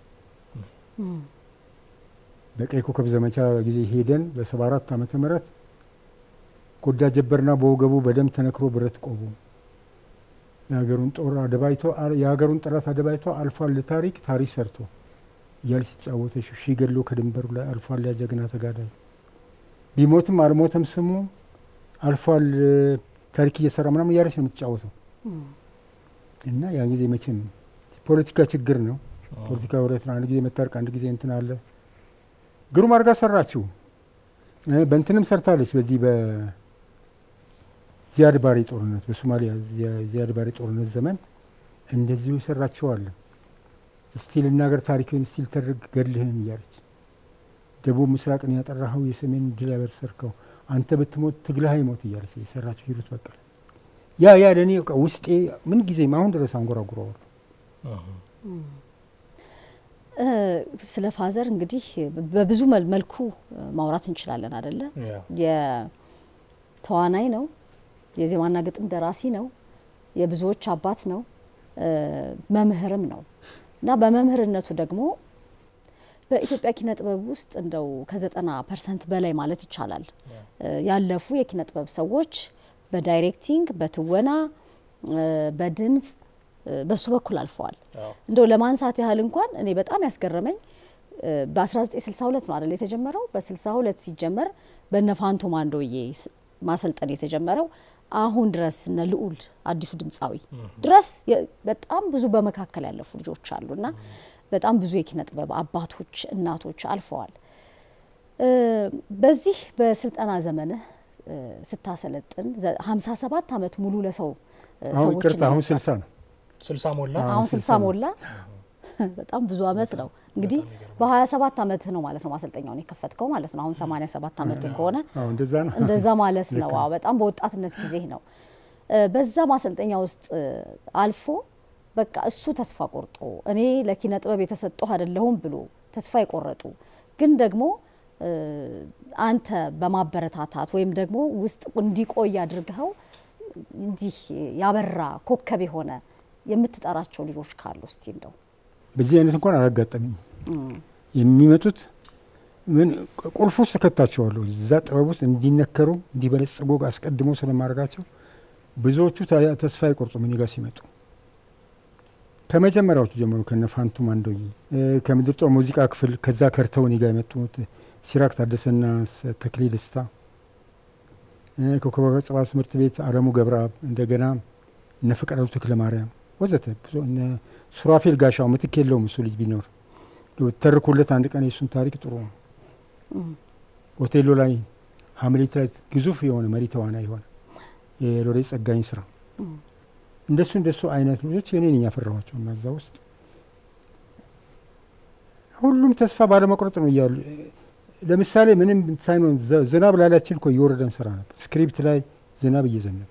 በቀይ ኮከብ ዘመቻ ጊዜ ሄደን በሰባ አራት ዓመተ ምህረት ጎዳ ጀበርና በወገቡ በደም ተነክሮ ብረት ቆቡ የሀገሩን ጦር አደባይቶ የሀገሩን ጠላት አደባይቶ አልፏል ለታሪክ ታሪክ ሰርቶ እያል ሲጫወተ ሺ ገድሎ ከድንበሩ ላይ አልፏል ያ ጀግና ተጋዳይ ቢሞትም አልሞተም ስሙ አልፏል ታሪክ እየሰራ ምናምን እያለች ነው የምትጫወተው እና ያን ጊዜ መቼም ፖለቲካ ችግር ነው። ፖለቲካ ሁለት ነው። አንድ ጊዜ መታረቅ፣ አንድ ጊዜ እንትን አለ። ግሩም አድርጋ ሰራችው። በእንትንም ሰርታለች። በዚህ በዚያድ ባሬ ጦርነት በሶማሊያ ዚያድ ባሬ ጦርነት ዘመን እንደዚሁ የሰራችው አለ። እስቲ ልናገር ታሪክን እስቲ ልተርክ ገድልህን እያለች ደቡብ ምስራቅን ያጠራኸው የሰሜን ድል ያበሰርከው አንተ ብትሞት ትግልህ አይሞት እያለች የሰራችው ሂሩት በቀለ ያ ያ ለእኔ በቃ ውስጤ ምን ጊዜም አሁን ድረስ አንጎራጉረዋል። ስለ ፋዘር እንግዲህ በብዙ መልኩ ማውራት እንችላለን አደለ? የተዋናይ ነው፣ የዜማና ግጥም ደራሲ ነው፣ የብዙዎች አባት ነው፣ መምህርም ነው እና በመምህርነቱ ደግሞ በኢትዮጵያ ኪነ ጥበብ ውስጥ እንደው ከዘጠና ፐርሰንት በላይ ማለት ይቻላል ያለፉ የኪነ ጥበብ ሰዎች በዳይሬክቲንግ፣ በትወና፣ በድምፅ በሱ በኩል አልፈዋል። እንደው ለማንሳት ያህል እንኳን እኔ በጣም ያስገረመኝ በ1962 ነው አይደል የተጀመረው። በ62 ሲጀመር በነ ፋንቶ ማንዶዬ ማሰልጠን የተጀመረው አሁን ድረስ እነ ልዑል አዲሱ ድምፃዊ ድረስ በጣም ብዙ በመካከል ያለፉ ልጆች አሉና በጣም ብዙ የኪነ ጥበብ አባቶች እናቶች አልፈዋል። በዚህ በስልጠና ዘመንህ ስታሰለጥን 57 ዓመት ሙሉ ለሰው አሁን ይቅርታ አሁን ስልሳ ነው ስልሳ ሞላ አሁን ስልሳ ሞላ። በጣም ብዙ አመት ነው እንግዲህ በሀያ ሰባት አመትህ ነው ማለት ነው ማሰልጠኛውን የከፈትከው ማለት ነው። አሁን ሰማኒያ ሰባት አመት ከሆነ እንደዛ ነው እንደዛ ማለት ነው። አዎ በጣም በወጣትነት ጊዜ ነው። በዛ ማሰልጠኛ ውስጥ አልፎ በቃ እሱ ተስፋ ቆርጦ እኔ ለኪነ ጥበብ የተሰጠሁ አይደለሁም ብሎ ተስፋ የቆረጡ ግን ደግሞ አንተ በማበረታታት ወይም ደግሞ ውስጥ እንዲቆይ አድርገኸው እንዲህ ያበራ ኮከብ የሆነ የምትጠራቸው ልጆች ካሉ እስቲ እንደው በዚህ አይነት እንኳን አላጋጠመኝ። የሚመጡት ምን ቁልፍ ውስጥ እከታቸዋለሁ እዛ ጥበብ ውስጥ እንዲነከሩ እንዲበለጽጉ አስቀድሞ ስለማድረጋቸው ብዙዎቹ ተስፋ አይቆርጡም እኔ ጋር ሲመጡ ከመጀመሪያዎቹ ጀምሮ ከነ ፋንቱ ማንዶዬ ከምድር ጦር ሙዚቃ ክፍል ከዛ ከርተው እኔ ጋር የመጡት ሲራክ ታደሰና ተክሌ ደስታ ከኮከበ ጽባህ ትምህርት ቤት አለሙ ገብረአብ እንደገና እነ ፍቅረቱ ተክለ ማርያም ወዘተ እነ ሱራፌል ጋሻው ምትክ የለውም እሱ ልጅ ቢኖር ተርኩለት አንድ ቀን የእሱን ታሪክ ጥሩ ነው። ኦቴሎ ላይ ሀምሌት ላይ ግዙፍ የሆነ መሪ ተዋናይ የሆነ የሎሬት ጸጋኝ ስራ እንደሱ እንደሱ አይነት ልጆች እኔ ነኝ ያፈራኋቸው እና እዛ ውስጥ ሁሉም ተስፋ ባለመቁረጥ ነው እያሉ ለምሳሌ ምንም ሳይሆን ዝናብ ላላችን እኮ እየወረደ እንሰራ ነበር። ስክሪፕት ላይ ዝናብ እየዘነበ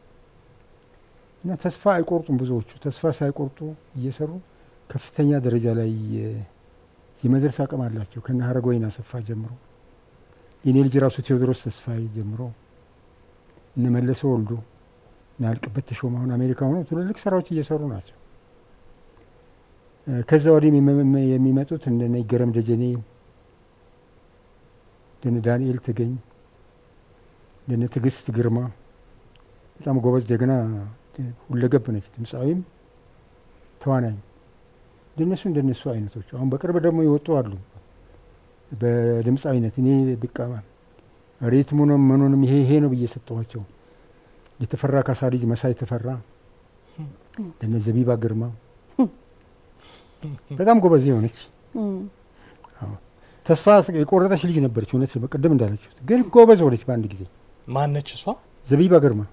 እና ተስፋ አይቆርጡም። ብዙዎቹ ተስፋ ሳይቆርጡ እየሰሩ ከፍተኛ ደረጃ ላይ የመድረስ አቅም አላቸው። ከነ ሀረገወይን አሰፋ ጀምሮ የኔ ልጅ ራሱ ቴዎድሮስ ተስፋዬ ጀምሮ እነ መለሰ ወልዱ እነ አልቅበት ተሾመ አሁን አሜሪካ ሆነው ትልልቅ ስራዎች እየሰሩ ናቸው። ከዛ ወዲህ የሚመጡት እንደነ ይገረም ደጀኔ እንደነ ዳንኤል ተገኝ እንደነ ትዕግስት ግርማ በጣም ጎበዝ ጀግና ሁለገብ ነች። ድምፃዊም ተዋናኝ እንደነሱ እንደነሱ አይነቶቹ አሁን በቅርብ ደግሞ ይወጡ አሉ። በድምፃዊነት እኔ ብቃ ሬትሙንም ምኑንም ይሄ ይሄ ነው ብዬ ሰጠኋቸው። የተፈራ ካሳ ልጅ መሳይ ተፈራ፣ እንደነ ዘቢባ ግርማ በጣም ጎበዝ የሆነች ተስፋ የቆረጠች ልጅ ነበረች። እውነት ቅድም እንዳለችው ግን ጎበዝ ሆነች በአንድ ጊዜ። ማነች እሷ? ዘቢባ ግርማ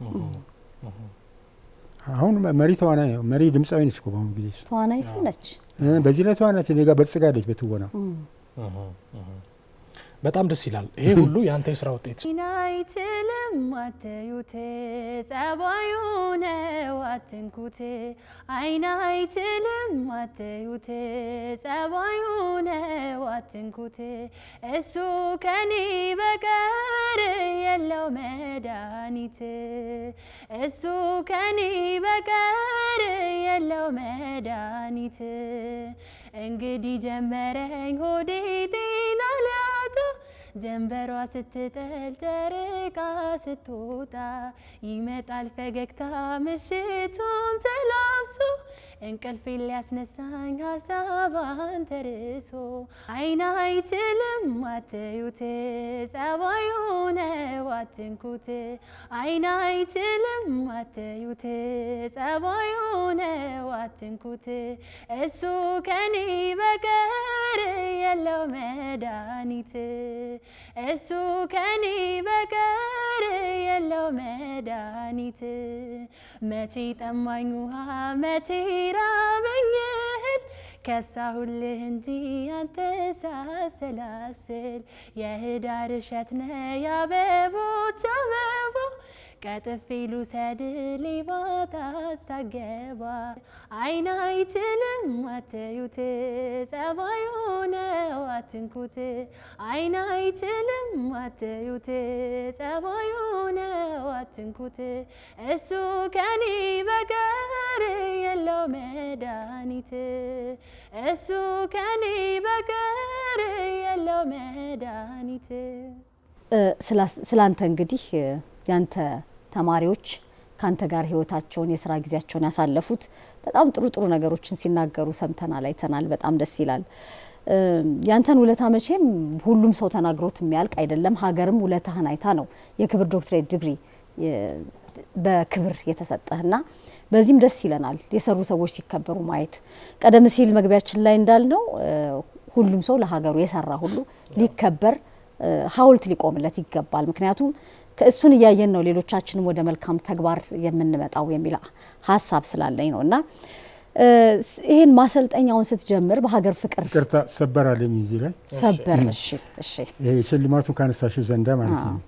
አሁን መሪ ተዋናይ መሪ ድምፃዊ ነች እኮ በአሁኑ ጊዜ ተዋናይቱ ነች። በዚህ ላይ ተዋናች እኔ ጋር በልጽጋለች በትወና በጣም ደስ ይላል። ይሄ ሁሉ የአንተ የስራ ውጤት አይን አይችልም አትዩት፣ ጸባዩ ነው አትንኩት። አይን አይችልም አትዩት፣ ጸባዩ ነው አትንኩት። እሱ ከኔ በቀር የለው መድኃኒት፣ እሱ ከኔ በቀር የለው መድኃኒት። እንግዲህ ጀመረኝ ሆዴ ጤና ሊያጣ ጀንበሯ ስትጠል ጨረቃ ስትወጣ ይመጣል ፈገግታ ምሽቱን ተላብሶ እንቅልፌን ሊያስነሳኝ ሀሳብ አንተ ርሶ አይን አይችልም አትዩት ጸባዩ ነው አትንኩት አይን አይችልም አትዩት ጸባዩ ነው አትንኩት እሱ ከኔ በቀር የለው መድኃኒት እሱ ከኔ በቀር የለው መድኃኒት መቼ ጠማኝ ውሃ መቼ ራበኝ እህል ከሳሁልህ እንጂ አንተ ሳሰላስል የህዳር እሸት ነ የአበቦች አበባ ቀጥፌ ልውሰድ ሌባ ታሳገባ አይን አይችልም አትዩት ጸባዩ ነው አትንኩት አይን አይችልም አትዩት ጸባዩ ነው አትንኩት እሱ ከኔ በቀር የለው መድኃኒት እሱ ከኔ በቀር የለው መድኃኒት ስላንተ እንግዲህ ያንተ ተማሪዎች ከአንተ ጋር ህይወታቸውን የስራ ጊዜያቸውን ያሳለፉት በጣም ጥሩ ጥሩ ነገሮችን ሲናገሩ ሰምተናል፣ አይተናል። በጣም ደስ ይላል። ያንተን ውለታ መቼም ሁሉም ሰው ተናግሮት የሚያልቅ አይደለም። ሀገርም ውለታህን አይታ ነው የክብር ዶክትሬት ዲግሪ በክብር የተሰጠህና በዚህም ደስ ይለናል የሰሩ ሰዎች ሲከበሩ ማየት። ቀደም ሲል መግቢያችን ላይ እንዳልነው ሁሉም ሰው ለሀገሩ የሰራ ሁሉ ሊከበር ሐውልት ሊቆምለት ይገባል። ምክንያቱም ከእሱን እያየን ነው ሌሎቻችንም ወደ መልካም ተግባር የምንመጣው የሚል ሀሳብ ስላለኝ ነው እና ይህን ማሰልጠኛውን ስትጀምር በሀገር ፍቅር ይቅርታ ሰበር አለኝ እዚህ ላይ ሰበር። እሺ እሺ ይሄ ሽልማቱን ካነሳሽው ዘንዳ ማለት ነው።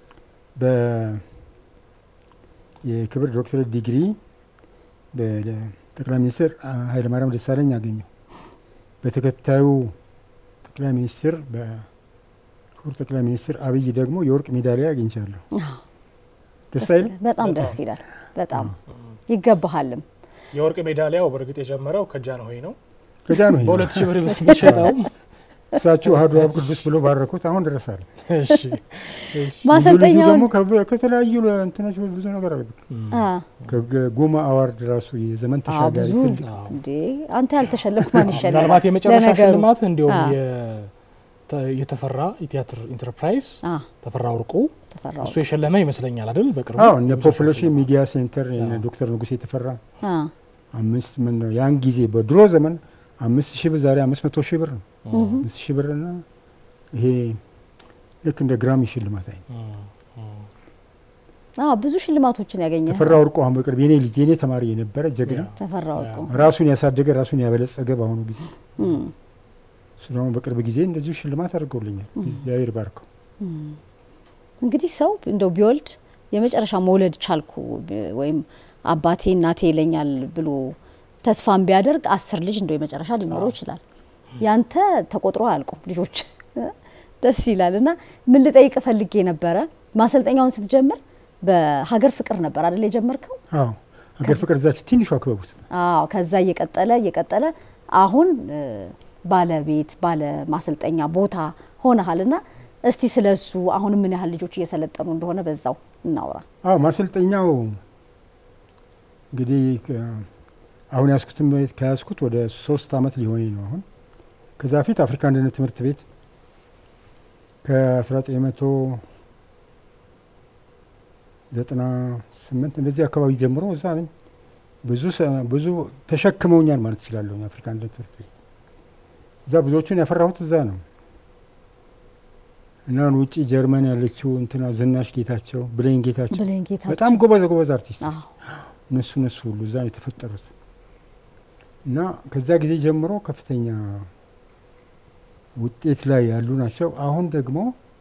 የክብር ዶክትሬት ዲግሪ በጠቅላይ ሚኒስትር ኃይለማርያም ደሳለኝ አገኘው። በተከታዩ ጠቅላይ ሚኒስትር በክቡር ጠቅላይ ሚኒስትር አብይ ደግሞ የወርቅ ሜዳሊያ አግኝቻለሁ። ደስ አይልም? በጣም ደስ ይላል። በጣም ይገባሃልም። የወርቅ ሜዳሊያው በእርግጥ የጀመረው ከጃንሆይ ነው። ከዛ ነው ይሄ በሁለት ሺህ ብር ብትሸጠውም እሳቸው አሐዱ አብ ቅዱስ ብሎ ባረኩት። አሁን ድረሳል። እሺ፣ እሺ። ማሰልጠኛውን ደግሞ ከ- ከተለያዩ እንትኖች ብዙ ነገር አለ። አ ከጎማ አዋርድ ራሱ የዘመን አ ተሻጋሪ ብዙ ትልቅ አዎ። እንዴ አንተ ያልተሸለምክ ማን ይሸለማል? ምናልባት የመጨረሻ ለነገሩ ሽልማት እንዲሁም አ የተ- የተፈራ የቲያትር ኢንተርፕራይዝ አ ተፈራ ወርቁ ተፈራው እሱ የሸለመ ይመስለኛል አይደል? በቅርቡ አዎ እነ የመጨረሻ ፖፑሌሽን ሽልማት። ሚዲያ ሴንተር እነ አዎ። ዶክተር ንጉሴ የተፈራ አ አምስት ምን ነው ያን ጊዜ በድሮ ዘመን አምስት ሺህ ብር ዛሬ አምስት መቶ ሺህ ብር ነው። እም፣ አምስት ሺህ ብር እና ይሄ ልክ እንደ ግራሚ ሽልማት አይነት እም፣ እም። አ ብዙ ሽልማቶችን ያገኘ ተፈራ ወርቁ አሁን በቅርብ የኔ ልጅ የኔ ተማሪ የነበረ ጀግና ያ። ተፈራ ወርቁ ራሱን ያሳደገ ራሱን ያበለጸገ በአሁኑ ጊዜ እም፣ እሱ ደግሞ በቅርብ ጊዜ እንደዚሁ ሽልማት አድርገውልኛል። እግዚአብሔር ባርከው። እም። እንግዲህ ሰው እንደው ቢወልድ የመጨረሻ መውለድ ቻልኩ ብ- ወይም አባቴ እናቴ ይለኛል ብሎ ተስፋን ቢያደርግ አስር ልጅ እንደው የመጨረሻ ሊኖረው ይችላል። ያንተ ተቆጥሮ አያልቁም ልጆች። ደስ ይላል። እና ምን ልጠይቅ ፈልጌ ነበረ ማሰልጠኛውን ስትጀምር በሀገር ፍቅር ነበር አይደል የጀመርከው? አዎ ሀገር ፍቅር እዛች ትንሿ ክበብ ውስጥ ነው። አዎ ከዛ እየቀጠለ እየቀጠለ አሁን እ፣ ባለቤት ባለ ማሰልጠኛ ቦታ ሆነሃል እና እስቲ ስለ እሱ አሁን ምን ያህል ልጆች እየሰለጠኑ እንደሆነ በዛው እናውራ። አዎ ማሰልጠኛው እንግዲህ ከ- አሁን ያስኩትም ቤት ከያዝኩት ወደ ሶስት አመት ሊሆነኝ ነው አሁን። ከዛ በፊት አፍሪካ አንድነት ትምህርት ቤት ከ1998 እንደዚህ አካባቢ ጀምሮ እዛ ነኝ። ብዙ ሰ- ብዙ ተሸክመውኛል ማለት እችላለሁ። የአፍሪካ አንድነት ትምህርት ቤት እዛ ብዙዎቹን ያፈራሁት እዛ ነው እና አሁን ውጭ ጀርመን ያለችው እንትና ዝናሽ ጌታቸው፣ ብሌን ጌታቸው ብሌን ጌታቸው በጣም ጎበዝ ጎበዝ አርቲስት አዎ እነሱ እነሱ ሁሉ እዛ ነው የተፈጠሩት እና ከዛ ጊዜ ጀምሮ ከፍተኛ ውጤት ላይ ያሉ ናቸው። አሁን ደግሞ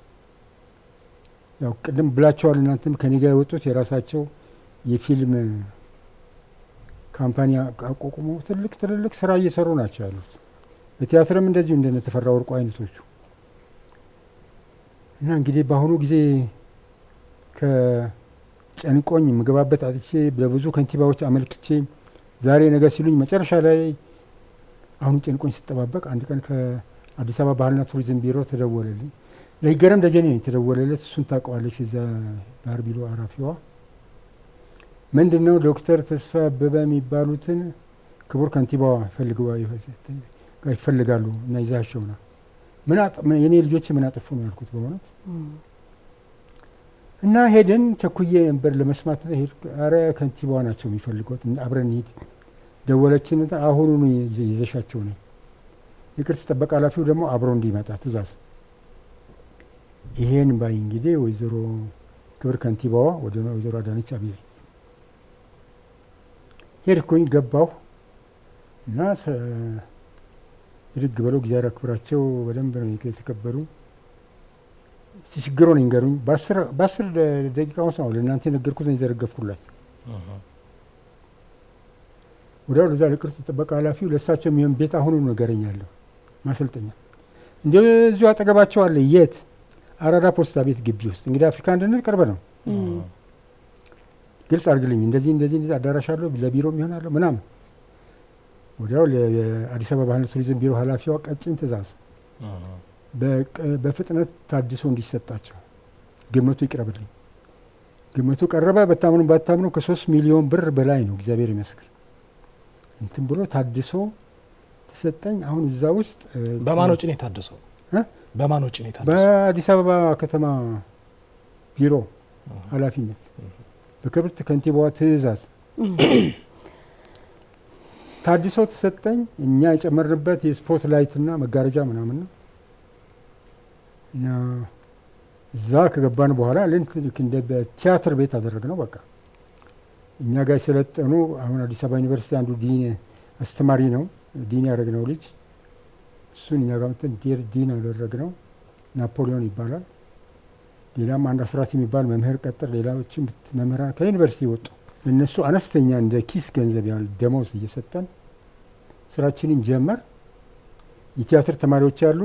ያው ቅድም ብላቸዋል እናንተም ከኔ ጋር የወጡት የራሳቸው የፊልም ካምፓኒ አቋቁሞ ትልቅ ትልልቅ ስራ እየሰሩ ናቸው ያሉት። በቲያትርም እንደዚሁ እንደነ ተፈራ ወርቁ አይነቶቹ እና እንግዲህ በአሁኑ ጊዜ ከጨንቆኝ የምገባበት አጥቼ ለብዙ ከንቲባዎች አመልክቼ ዛሬ ነገ ሲሉኝ መጨረሻ ላይ አሁን ጨንቆኝ ስጠባበቅ አንድ ቀን ከአዲስ አበባ ባህልና ቱሪዝም ቢሮ ተደወለልኝ። ለይገረም ደጀኔ ነው የተደወለለት። እሱን ታውቀዋለች፣ እዛ ባህር ቢሮ ኃላፊዋ ምንድን ነው ዶክተር ተስፋ አበበ የሚባሉትን ክቡር ከንቲባዋ ይፈልጋሉ እና ይዛቸው ና ምን የኔ ልጆች ምን አጠፉ ነው ያልኩት በእውነት እና ሄድን። ቸኩዬ ነበር ለመስማት ሄድ። አረ ከንቲባዋ ናቸው የሚፈልጓት፣ አብረን ሂድ። ደወለችን። አሁኑኑ ይዘሻቸው ነው። የቅርስ ጥበቃ ኃላፊው ደግሞ አብሮ እንዲመጣ ትእዛዝ። ይሄን ባይ እንግዲህ ወይዘሮ ክብር ከንቲባዋ ወደ ወይዘሮ አዳነች አቤቤ ሄድኩኝ። ገባሁ እና ብድግ ብለው እግዚአብሔር አክብራቸው በደንብ ነው የተከበሩ። ችግሩን ይንገሩኝ። በአስር ደቂቃ ውስጥ ነው ለእናንተ የነገርኩት ነው የዘረገፍኩላቸው። ወዲያው ለዛ ለቅርስ ጥበቃ ኃላፊው ለእሳቸው የሚሆን ቤት አሁኑ ነገረኛለሁ ማሰልጠኛ እንደዚሁ አጠገባቸው አለ። የት? አራዳ ፖስታ ቤት ግቢ ውስጥ እንግዲህ አፍሪካ አንድነት ቅርብ ነው። ግልጽ አድርግልኝ፣ እንደዚህ እንደዚህ እንደዚህ አዳራሽ አለው ለቢሮም ይሆናለሁ ምናምን። ወዲያው ለአዲስ አበባ ባህልና ቱሪዝም ቢሮ ኃላፊዋ ቀጭን ትእዛዝ በፍጥነት ታድሶ እንዲሰጣቸው ግምቱ ይቅረብልኝ። ግምቱ ቀረበ። በታምኑ ባታምኑ ከሶስት ሚሊዮን ብር በላይ ነው። እግዚአብሔር ይመስክር እንትን ብሎ ታድሶ ተሰጠኝ። አሁን እዛ ውስጥ በማን ወጪ ነው የታደሰው? በማን ወጪ ነው የታደሰው? በአዲስ አበባ ከተማ ቢሮ ኃላፊነት በክብርት ከንቲባዋ ትእዛዝ ታድሶ ተሰጠኝ። እኛ የጨመርንበት የስፖት ላይትና መጋረጃ ምናምን ነው እና እዛ ከገባን በኋላ ልክ እንደ በቲያትር ቤት አደረግነው። በቃ እኛ ጋር የሰለጠኑ አሁን አዲስ አበባ ዩኒቨርሲቲ አንዱ ዲን አስተማሪ ነው ዲን ያደረግነው ልጅ እሱን እኛ ጋር መጥተን ዲን ያደረግነው ናፖሊዮን ይባላል። ሌላም አንድ አስራት የሚባል መምህር ቀጥር፣ ሌላዎችም መምህራን ከዩኒቨርሲቲ ወጡ። እነሱ አነስተኛ እንደ ኪስ ገንዘብ ያህል ደመወዝ እየሰጠን ስራችንን ጀመር። የቲያትር ተማሪዎች አሉ፣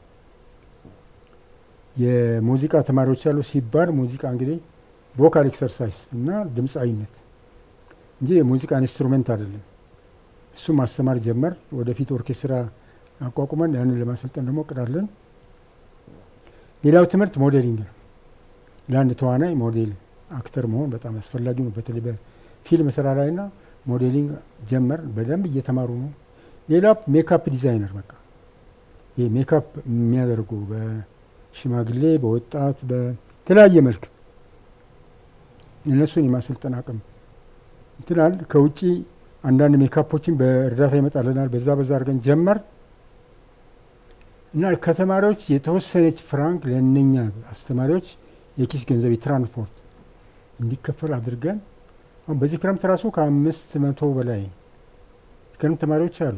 የሙዚቃ ተማሪዎች አሉ። ሲባል ሙዚቃ እንግዲህ ቮካል ኤክሰርሳይዝ እና ድምፃዊነት እንጂ የሙዚቃ ኢንስትሩሜንት አይደለም። እሱ ማስተማር ጀመር። ወደፊት ኦርኬስትራ አቋቁመን ያንን ለማሰልጠን ደግሞ እቅዳለን። ሌላው ትምህርት ሞዴሊንግ ነው። ለአንድ ተዋናይ ሞዴል አክተር መሆን በጣም አስፈላጊ ነው። በተለይ በፊልም ስራ ላይ ና ሞዴሊንግ ጀመር። በደንብ እየተማሩ ነው። ሌላው ሜካፕ ዲዛይነር በቃ ይህ ሜካፕ የሚያደርጉ በሽማግሌ በወጣት በተለያየ መልክ እነሱን የማሰልጠን አቅም እንትናል። ከውጭ አንዳንድ ሜካፖችን በእርዳታ ይመጣልናል። በዛ በዛ አድርገን ጀመር እና ከተማሪዎች የተወሰነች ፍራንክ ለእነኛ አስተማሪዎች የኪስ ገንዘብ የትራንስፖርት እንዲከፈል አድርገን አሁን በዚህ ክረምት ራሱ ከአምስት መቶ በላይ የክረምት ተማሪዎች አሉ።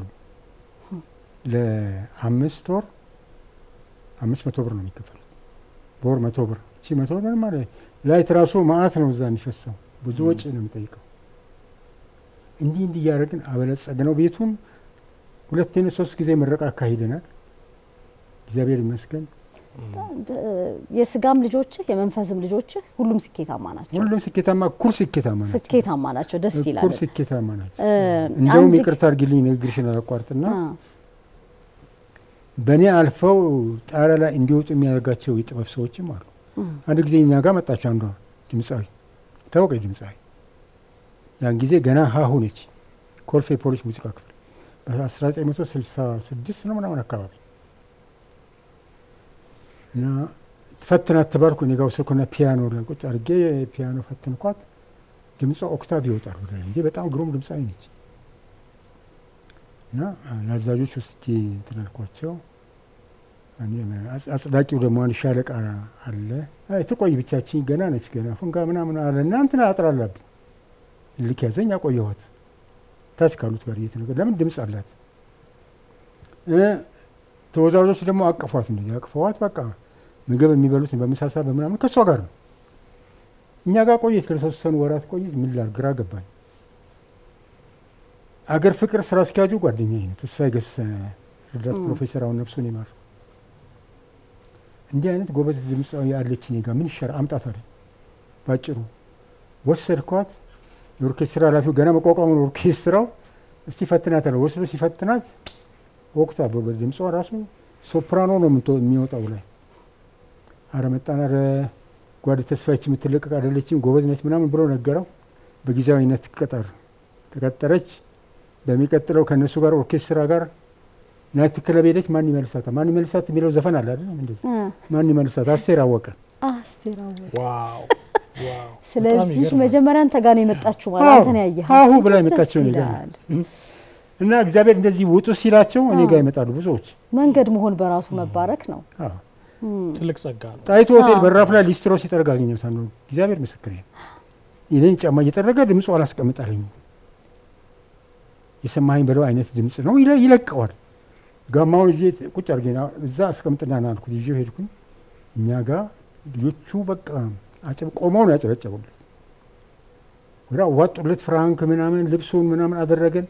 ለአምስት ወር አምስት መቶ ብር ነው የሚከፈሉት። በወር መቶ ብር እቺ መቶ ብር ማለት ላይት ራሱ ማአት ነው እዛ የሚፈሰው ብዙ ወጪ ነው የሚጠይቀው። እንዲህ እንዲህ እያደረግን አበለጸግ ነው ቤቱን። ሁለቴን ሶስት ጊዜ ምረቃ አካሂደናል። እግዚአብሔር ይመስገን። የስጋም ልጆችህ የመንፈስም ልጆችህ ሁሉም ስኬታማ ናቸው። ሁሉም ስኬታማ እኩል ስኬታማ ናቸው። ስኬታማ ናቸው። ደስ ይላል። እኩል ስኬታማ ናቸው። እ እንደውም አንድ- ይቅርታ አድርጊልኝ ንግግርሽን አላቋርጥና አ፣ በእኔ አልፈው ጣሪያ ላይ እንዲወጡ የሚያደርጋቸው የጥበብ ሰዎችም አሉ። አንድ ጊዜ እኛ ጋር መጣች አንዷ ድምፃዊ ታወቀች ድምፃዊ ያን ጊዜ ገና ሀሁ ነች። ኮልፌ ፖሊስ ሙዚቃ ክፍል በ1966 ነው ምናምን አካባቢ እና ፈትናት ተባልኩ። እኔ ጋር ወሰድኩና ፒያኖ ላይ ቁጭ አድርጌ ፒያኖ ፈትንኳት። ድምጿ ኦክታቭ ይወጣል ወደ ላይ እንጂ በጣም ግሩም ድምፃዊ ነች። እና ለአዛዦች ውስጥ እንትን አልኳቸው። እኔ አጽ- አጽዳቂው ደግሞ አንድ ሻለቃ አለ። አይ ትቆይ ብቻችን ገና ነች ገና ፉንጋ ምናምን አለ እና እንትን አጥራላብኝ ልክ ያዘኝ አቆየኋት። ታች ካሉት ጋር እየተነገ ለምን ድምፅ አላት እ ተወዛዋዦች ደግሞ አቅፏት እንደዚህ አቅፈዋት በቃ ምግብ የሚበሉት በምሳሳ በምናምን ከእሷ ጋር ነው። እኛ ጋር ቆየች ለተወሰኑ ወራት ቆየች። ምን ላድርግ ግራ ገባኝ። አገር ፍቅር ስራ አስኪያጁ ጓደኛዬ ነው ተስፋዬ ገሰሰ ረዳት ፕሮፌሰር አሁን ነፍሱን ይማር። እንዲህ አይነት ጎበዝ ድምፃዊ አለች እኔ ጋር ምን ይሻላል አምጣት አለኝ። ባጭሩ ወሰድኳት። የኦርኬስትራ ኃላፊው ገና መቋቋሙ ነው ኦርኬስትራው። እስቲ ፈትናት አለ። ወስዶ ሲፈትናት ወቅታ ድምጿ ራሱ ሶፕራኖ ነው የምትወ- የሚወጣው ላይ አረ መጣን፣ አረ ጓድ ተስፋች የምትለቀቅ አይደለችም ጎበዝ ነች ምናምን ብሎ ነገረው። በጊዜያዊነት ትቀጠር ተቀጠረች። በሚቀጥለው ከእነሱ ጋር ኦርኬስትራ ጋር ናይት ክለብ ሄደች። ማን ይመልሳት ማን ይመልሳት የሚለው ዘፈን አለ አይደል? እንደዚህ ማን ይመልሳት አስቴር አወቀ። አስቴር አወቀ። ዋው ዋው። በጣም ስለዚህ ይገርማል። መጀመሪያ አንተ ጋር ነው የመጣችሁ ማለት አዎ፣ አንተን ያየህ አሁ ብላ የመጣችው እኔ ጋር ነው። እና እግዚአብሔር እንደዚህ ውጡ ሲላቸው እኔ ጋር ይመጣሉ ብዙዎች። መንገድ መሆን በራሱ መባረክ ነው። አዎ። ትልቅ ጸጋ ነው። ጣይቱ ሆቴል አዎ። በራፍ ላይ ሊስትሮ ሲጠርግ አገኘሁት። አንዱ እግዚአብሔር ምስክሬ ነው። የኔን ጫማ እየጠረገ ድምፁ አላስቀምጣልኝ። የሰማኸኝ በለው አይነት ድምፅ ነው ይለ- ይለቀዋል። ጋማውን ይዤ ቁጭ አድርጌ ና እዛ አስቀምጥና ና አልኩት። ይዤው ሄድኩኝ። እኛ ጋር ልጆቹ በቃ አጨብ ቆመው ነው ያጨበጨቡለት። ወደ አዋጡለት ፍራንክ ምናምን ልብሱን ምናምን አደረገን።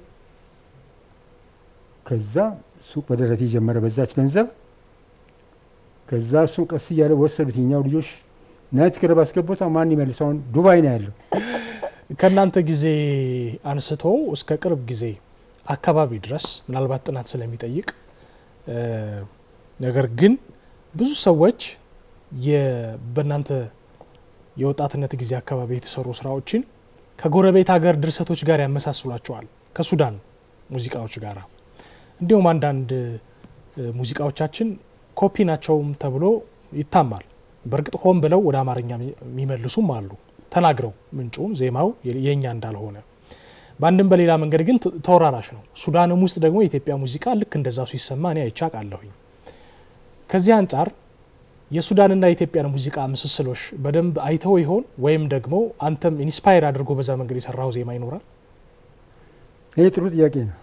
ከዛ ሱቅ በደረቴ ጀመረ በዛች ገንዘብ ከዛ እሱን ቀስ እያለ ወሰዱት። የኛው ልጆች ናይት ክለብ አስገቡት። ማን ይመልሰውን ዱባይ ነው ያለው። ከእናንተ ጊዜ አንስቶ እስከ ቅርብ ጊዜ አካባቢ ድረስ ምናልባት ጥናት ስለሚጠይቅ እ፣ ነገር ግን ብዙ ሰዎች የ- በእናንተ የወጣትነት ጊዜ አካባቢ የተሰሩ ስራዎችን ከጎረቤት ሀገር ድርሰቶች ጋር ያመሳስሏቸዋል ከሱዳን ሙዚቃዎች ጋር እንዲሁም አንዳንድ እ፣ ሙዚቃዎቻችን ኮፒ ናቸውም ተብሎ ይታማል። በእርግጥ ሆን ብለው ወደ አማርኛ የሚ- የሚመልሱም አሉ ተናግረው ምንጩን ዜማው የ- የእኛ እንዳልሆነ በአንድም በሌላ መንገድ ግን ተ- ተወራራሽ ነው። ሱዳንም ውስጥ ደግሞ የኢትዮጵያ ሙዚቃ ልክ እንደዛው ሲሰማ እኔ አይቼ አውቃለሁኝ። ከዚህ አንጻር የሱዳንና የኢትዮጵያን ሙዚቃ ምስስሎች በደንብ አይተው ይሆን ወይም ደግሞ አንተም ኢንስፓየር አድርጎ በዛ መንገድ የሰራው ዜማ ይኖራል? ይህ ጥሩ ጥያቄ ነው።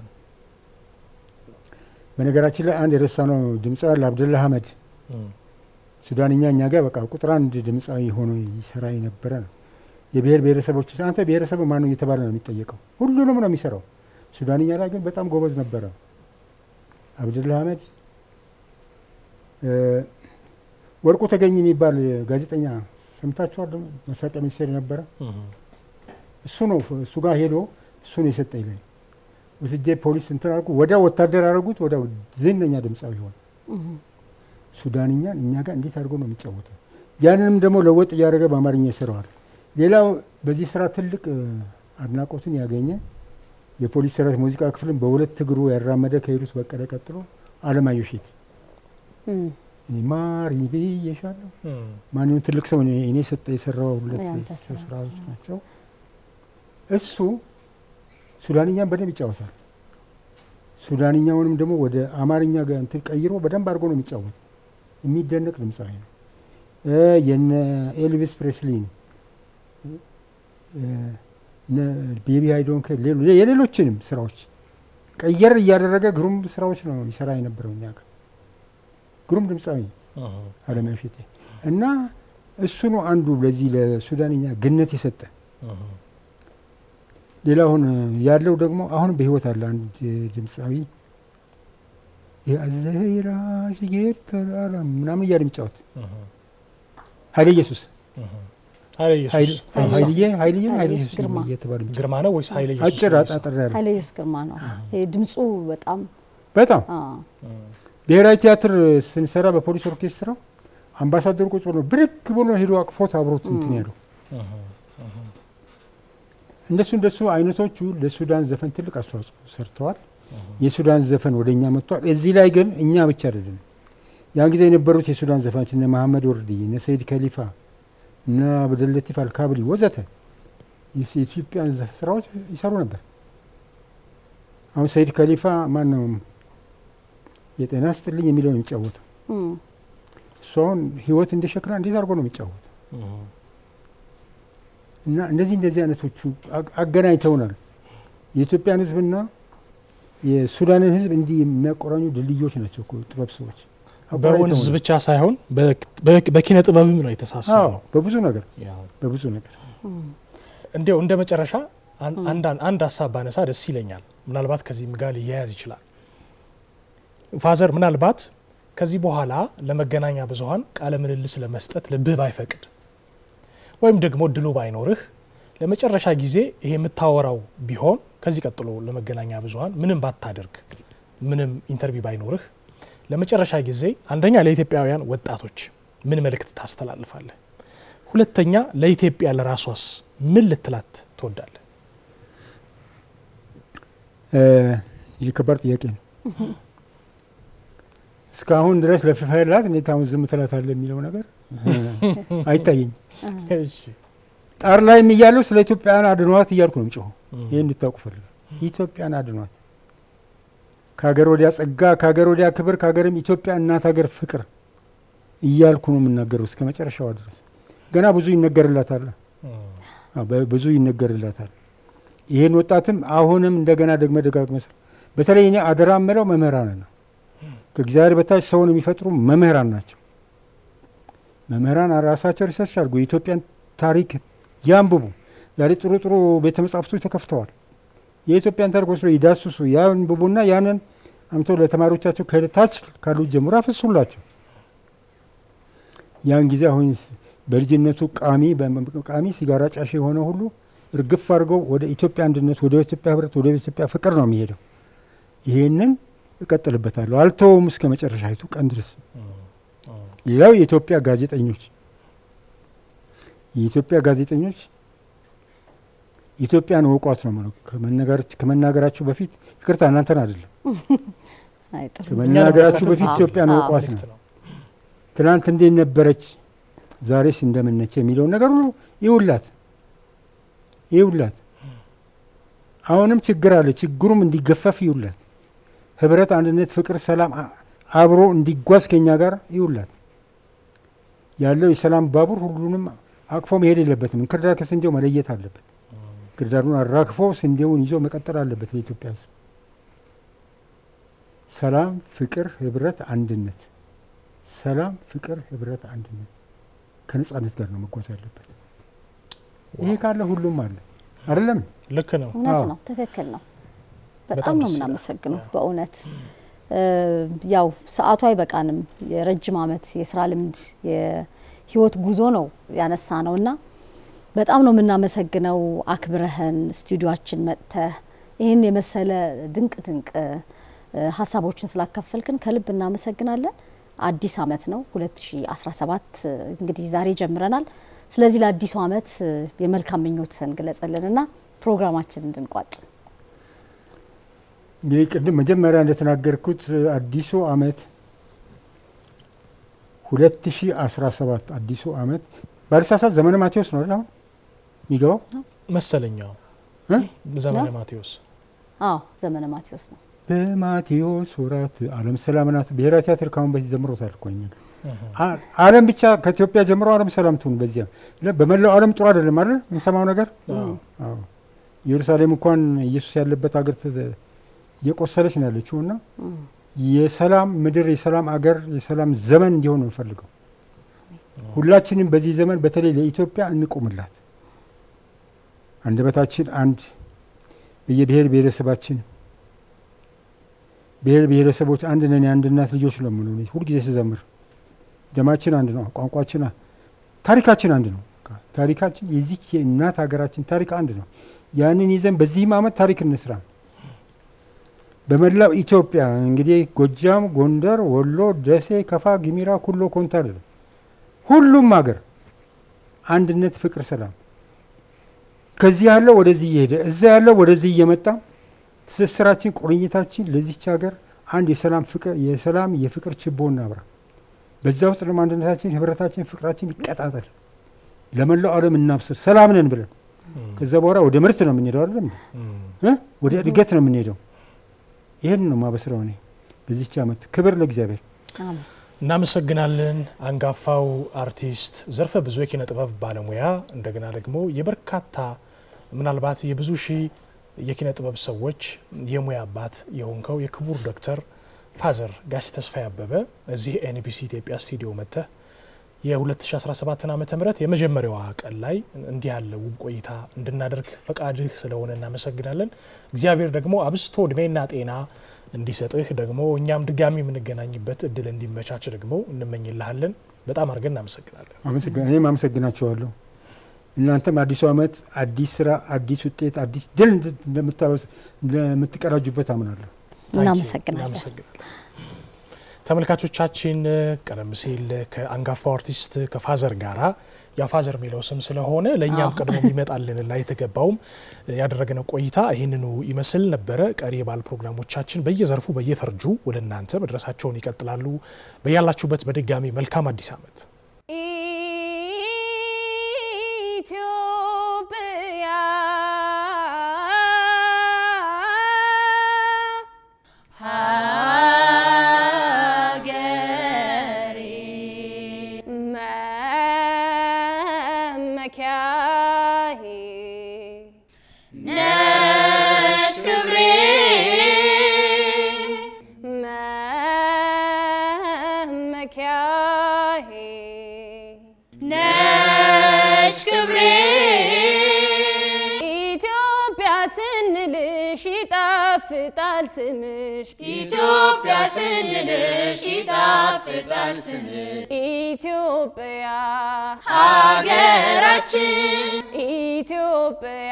በነገራችን ላይ አንድ የረሳነው ድምፃዊ አለ አብደላ አህመድ ሱዳንኛ እኛ ጋር በቃ ቁጥር አንድ ድምፃዊ ሆኖ ይሰራ የነበረ ነው። የብሔር ብሔረሰቦች አንተ ብሔረሰብ ማን ነው እየተባለ ነው የሚጠየቀው። ሁሉንም ነው የሚሰራው። ሱዳንኛ ላይ ግን በጣም ጎበዝ ነበረ አብደላ አህመድ። እ፣ ወርቁ ተገኝ የሚባል ጋዜጠኛ ሰምታችኋል? መሳቂያ ሚኒስቴር ነበረ። እሱ ነው እሱ ጋር ሄዶ እሱ ነው የሰጠኝ ላይ ወስጄ ፖሊስ እንትን አልኩ። ወዲያው ወታደር አደረጉት። ወዲያው ዝነኛ ድምፃዊ ሆነ። ሱዳንኛን እኛ ጋር እንዴት አድርጎ ነው የሚጫወተው? ያንንም ደግሞ ለወጥ እያደረገ በአማርኛ ይሰራዋል። ሌላው በዚህ ስራ ትልቅ እ፣ አድናቆትን ያገኘ የፖሊስ ሰራዊት ሙዚቃ ክፍልን በሁለት እግሩ ያራመደ ከሄዱት በቀለ ቀጥሎ አለማየሁ እሸቴ እም፣ እኔ ማር ብዬሻለሁ ማንኛውም ትልቅ ሰው እኔ እኔ ሰጠ የሰራው ሁለት ያንተ ስራ። ስራዎች ናቸው። እሱ ሱዳንኛን በደንብ ይጫወታል። ሱዳንኛውንም ደግሞ ወደ አማርኛ ጋር እንትን ቀይሮ በደንብ አድርጎ ነው የሚጫወት። የሚደነቅ ድምፃዊ ነው። እ የነ ኤልቪስ ፕሬስሊን ቤቢ አይዶንክ የሌሎችንም ስራዎች ቀየር እያደረገ ግሩም ስራዎች ነው ይሰራ የነበረው እኛ ጋር ግሩም ድምፃዊ አለማየሁ እሸቴ እና እሱ ነው አንዱ ለዚህ ለሱዳንኛ ግነት የሰጠ። ሌላ አሁን ያለው ደግሞ አሁን በህይወት አለ አንድ ድምፃዊ የአዘይራ ሽጌር ተራራ ምናምን እያለ የሚጫወት ኃይለ ኢየሱስ ኃይለ ኢየሱስ ኃይልዬ ኃይልዬ ኃይለ ኢየሱስ ግርማ እየተባለ የሚጫወት ግርማ ነው ወይስ ኃይለ ኢየሱስ? አጭር አጣጥር ያለ ኃይለ ኢየሱስ ግርማ ነው። ይሄ ድምፁ በጣም በጣም አ፣ ብሔራዊ ቲያትር ስንሰራ በፖሊስ ኦርኬስትራ አምባሳደሩ ቁጭ ብሎ ብድግ ብሎ ሄዶ አቅፎት አብሮት እንትን ያለው እንደሱ እንደሱ አይነቶቹ ለሱዳን ዘፈን ትልቅ አስተዋጽኦ ሰርተዋል። የሱዳን ዘፈን ወደ እኛ መጥቷል። እዚህ ላይ ግን እኛ ብቻ አይደለም። ያን ጊዜ የነበሩት የሱዳን ዘፋኞች እነ መሐመድ ወርዲ፣ እነ ሰይድ ከሊፋ፣ እነ አብደለቲፍ አልካብሊ ወዘተ የኢትዮጵያን ዘ- ስራዎች ይሰሩ ነበር። አሁን ሰይድ ከሊፋ ማን ነው የጤና ስጥልኝ የሚለው ነው የሚጫወተው። እም፣ እሱ አሁን ህይወት እንደ ሸክላ እንዴት አድርጎ ነው የሚጫወተው? እና እንደዚህ እንደዚህ አይነቶቹ አግ- አገናኝተውናል። የኢትዮጵያን ህዝብና የሱዳንን ሕዝብ እንዲህ የሚያቆራኙ ድልድዮች ናቸው እኮ ጥበብ ሰዎች። በወንዝ አቆራኝተው ነው። ብቻ ሳይሆን በ- በኪነ ጥበብም ነው አዎ፣ የተሳሰረው። በብዙ ነገር ያው በብዙ ነገር እንዲያው እንደ መጨረሻ አን- አንዳን- አንድ ሀሳብ ባነሳ ደስ ይለኛል። ምናልባት ከዚህም ጋር ሊያያዝ ይችላል። ፋዘር ምናልባት ከዚህ በኋላ ለመገናኛ ብዙኃን ቃለ ምልልስ ለመስጠት ልብህ ባይፈቅድ ወይም ደግሞ እድሉ ባይኖርህ ለመጨረሻ ጊዜ ይሄ የምታወራው ቢሆን ከዚህ ቀጥሎ ለመገናኛ ብዙኃን ምንም ባታደርግ ምንም ኢንተርቪው ባይኖርህ ለመጨረሻ ጊዜ አንደኛ ለኢትዮጵያውያን ወጣቶች ምን መልእክት ታስተላልፋለህ? ሁለተኛ ለኢትዮጵያ ለራሷስ ምን ልትላት ትወዳለህ? እ፣ ይህ ከባድ ጥያቄ ነው። እስካሁን ድረስ ለፊፋ ያላት እንዴት አሁን ዝም ትላታለህ የሚለው ነገር እ፣ አይታየኝም። እሺ። ጣር ላይም እያለሁ ስለ ኢትዮጵያን አድኗት እያልኩ ነው ጮሁ። ይህ እንድታውቁ ፈልጋለሁ። ኢትዮጵያን አድኗት ከሀገር ወዲያ ጸጋ፣ ከሀገር ወዲያ ክብር፣ ከሀገርም ኢትዮጵያ እናት ሀገር ፍቅር እያልኩ ነው የምናገረው እስከ መጨረሻዋ ድረስ። ገና ብዙ ይነገርላታል። አዎ፣ በ- ብዙ ይነገርላታል። ይህን ወጣትም አሁንም እንደገና ደግመ ደጋግመ ስራ። በተለይ እኔ አደራ ምለው መምህራን ነው። ከእግዚአብሔር በታች ሰውን የሚፈጥሩ መምህራን ናቸው። መምህራን ራሳቸው ሪሰርች አድርጉ፣ የኢትዮጵያን ታሪክ ያንብቡ። ዛሬ ጥሩ ጥሩ ቤተ መጻሕፍቶች ተከፍተዋል። የኢትዮጵያን ታሪክ ወስዶ ይዳስሱ፣ ያንብቡና ያንን አምተው ለተማሪዎቻቸው ከታች ካሉት ጀምሮ አፍሱላቸው። ያን ጊዜ አሁን በልጅነቱ ቃሚ ቃሚ ሲጋራ ጫሽ የሆነ ሁሉ እርግፍ አድርገው ወደ ኢትዮጵያ አንድነት፣ ወደ ኢትዮጵያ ህብረት፣ ወደ ኢትዮጵያ ፍቅር ነው የሚሄደው። ይሄንን እቀጥልበታለሁ፣ አልተውም እስከ መጨረሻይቱ ቀን ድረስ። ሌላው የኢትዮጵያ ጋዜጠኞች የኢትዮጵያ ጋዜጠኞች ኢትዮጵያን እወቋት ነው የምለው። ከመናገራችሁ በፊት ይቅርታ እናንተን አይደለም፣ አይ ጥሩ። ከመናገራችሁ በፊት አዎ፣ ኢትዮጵያን አዎ። እወቋት መልእክት ነው። ነው። ትናንት እንዴት ነበረች፣ ዛሬስ እንደምነች የሚለውን ነገር ሁሉ ይውላት ይውላት። አሁንም ችግር አለ፣ ችግሩም እንዲገፈፍ ይውላት። ህብረት፣ አንድነት፣ ፍቅር፣ ሰላም አ- አብሮ እንዲጓዝ ከኛ ጋር ይውላት። ያለው የሰላም ባቡር ሁሉንም አቅፎ መሄድ የለበትም። እንክርዳድ ከስንዴው መለየት አለበት። እንክርዳዱን አራግፎ ስንዴውን ይዞ መቀጠል አለበት። ለኢትዮጵያ ህዝብ ሰላም፣ ፍቅር፣ ህብረት፣ አንድነት ሰላም፣ ፍቅር፣ ህብረት፣ አንድነት ከነጻነት ጋር ነው መጓዝ ያለበት። ይሄ ካለ ሁሉም አለ አይደለም? ልክ ነው። እውነት አዎ። ነው፣ ትክክል ነው። በጣም በጣም ነው ደስ ይላል። የምናመሰግነው በእውነት እ፣ ያው ሰዓቱ አይበቃንም። የረጅም ዓመት የስራ ልምድ የህይወት ጉዞ ነው ያነሳ ነው እና በጣም ነው የምናመሰግነው አክብረህን ስቱዲዮችን መጥተህ ይህን የመሰለ ድንቅ ድንቅ እ፣ ሀሳቦችን ስላካፈልክን ከልብ እናመሰግናለን። አዲስ ዓመት ነው 2017 እንግዲህ ዛሬ ጀምረናል። ስለዚህ ለአዲሱ ዓመት እ፣ የመልካም ምኞትህን ግለጸልንና ፕሮግራማችን እንድንቋጭ እንግዲህ ቅድም መጀመሪያ እንደተናገርኩት አዲሱ አመት 2017 አዲሱ አመት ባልሳሳት ዘመነ ማቴዎስ ነው አይደል? አሁን የሚገባው መሰለኛው እ? ዘመነ ነው? ማቴዎስ አዎ ዘመነ ማቴዎስ ነው። በማቴዎስ ወራት ዓለም ሰላም ናት። ብሔራዊ ቲያትር ካሁን በፊት ዘምሮታል እኮ እኛ ጋር። አ- ዓለም ብቻ ከኢትዮጵያ ጀምሮ ዓለም ሰላም ትሁን። በዚያ ለ- በመላው ዓለም ጥሩ አይደለም አይደል የምንሰማው ነገር። አዎ። አዎ ኢየሩሳሌም እንኳን ኢየሱስ ያለበት ሀገር ተ- እየቆሰለች ነው ያለችው እና የሰላም ምድር የሰላም አገር የሰላም ዘመን እንዲሆን ነው እንፈልገው። ሁላችንም በዚህ ዘመን በተለይ ለኢትዮጵያ እንቁምላት። አንደበታችን አንድ በየብሔር ብሔረሰባችን ብሔር ብሔረሰቦች አንድ ነን፣ የአንድ እናት ልጆች ነው የምለው እኔ ሁልጊዜ ስዘምር። ደማችን አንድ ነው፣ ቋንቋችን፣ አ- ታሪካችን አንድ ነው። በቃ ታሪካችን የዚች የእናት ሀገራችን ታሪክ አንድ ነው። ያንን ይዘን በዚህም ዓመት ታሪክ እንስራ። በመላው ኢትዮጵያ እንግዲህ ጎጃም፣ ጎንደር፣ ወሎ፣ ደሴ፣ ከፋ፣ ጊሚራ፣ ኩሎ፣ ኮንታ አይደለም ሁሉም ሀገር አንድነት፣ ፍቅር፣ ሰላም ከዚህ ያለው ወደዚህ እየሄደ እዛ ያለው ወደዚህ እየመጣ ትስስራችን፣ ቁርኝታችን ለዚች ሀገር አንድ የሰላም ፍቅር የሰላም የፍቅር ችቦ እናብራ። በዛ ውስጥ ደግሞ አንድነታችን፣ ህብረታችን፣ ፍቅራችን ይቀጣጠል። ለመላው ዓለም እናብስር ሰላም ነን ብለን ከዛ በኋላ ወደ ምርት ነው የምንሄደው አይደለም እ? ወደ እድገት ነው የምንሄደው። ይህን ነው ማበስረው እኔ በዚች ዓመት። ክብር ለእግዚአብሔር። አሜን። እናመሰግናለን። አንጋፋው አርቲስት ዘርፈ ብዙ የኪነ ጥበብ ባለሙያ እንደገና ደግሞ የበርካታ ምናልባት የብዙ ሺህ የኪነ ጥበብ ሰዎች የሙያ አባት የሆንከው የክቡር ዶክተር ፋዘር ጋሽ ተስፋዬ አበበ እዚህ ኤንቢሲ ኢትዮጵያ ስቱዲዮ መጥተህ የ2017 ዓ ም የመጀመሪያዋ ቀን ላይ እንዲህ ያለ ውብ ቆይታ እንድናደርግ ፈቃድህ ስለሆነ እናመሰግናለን። እግዚአብሔር ደግሞ አብስቶ እድሜና ጤና እንዲሰጥህ ደግሞ እኛም ድጋሚ የምንገናኝበት እድል እንዲመቻች ደግሞ እንመኝልሃለን። በጣም አድርገን እናመሰግናለን። አመሰግና- እኔም አመሰግናቸዋለሁ። እናንተም አዲሱ ዓመት አዲስ ስራ፣ አዲስ ውጤት፣ አዲስ ድል እንድ- እንደምታበስ- እንደምትቀዳጁበት አምናለሁ። እናመሰግናለን። እናመሰግናለን። ተመልካቾቻችን ቀደም ሲል ከአንጋፋው አርቲስት ከፋዘር ጋራ ያ ፋዘር የሚለው ስም ስለሆነ ለእኛም ቀድሞ የሚመጣልንና የተገባውም ያደረግነው ቆይታ ይህንኑ ይመስል ነበረ። ቀሪ የባህል ፕሮግራሞቻችን በየዘርፉ በየፈርጁ ወደ እናንተ መድረሳቸውን ይቀጥላሉ። በያላችሁበት በድጋሚ መልካም አዲስ ዓመት። ኢትዮጵያ ሀገሬ መመኪያዬ ነሽ ክብሬ መመኪያዬ ነሽ ክብሬ ኢትዮጵያ ስንልሽ ይጣፍጣል ስምሽ ኢትዮጵያ ስንልሽ ይጣፍጣል ስምሽ ኢትዮጵያ ሀገራችን ኢትዮጵያ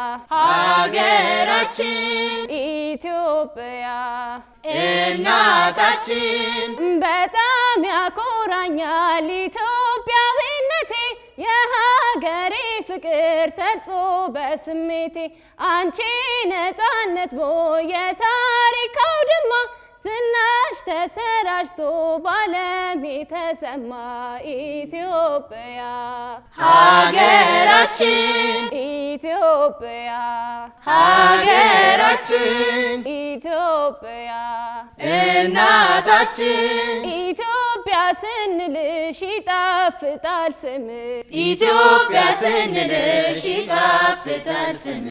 ሀገራችን ኢትዮጵያ እናታችን በጣም ያኮራኛል ኢትዮጵያዊነቴ የሀገሬ ፍቅር ሰርጾ በስሜቴ አንቺ ነፃነት ቦይ የታሪክ አውድማ ዝናሽ ተሰራጭቶ ባለም የተሰማ ኢትዮጵያ ሀገራችን ኢትዮጵያ ሀገራችን ኢትዮጵያ እናታችን ኢትዮጵያ ስንልሽ ይጣፍጣል ስምሽ ኢትዮጵያ ስንልሽ ይጣፍጣል ስምሽ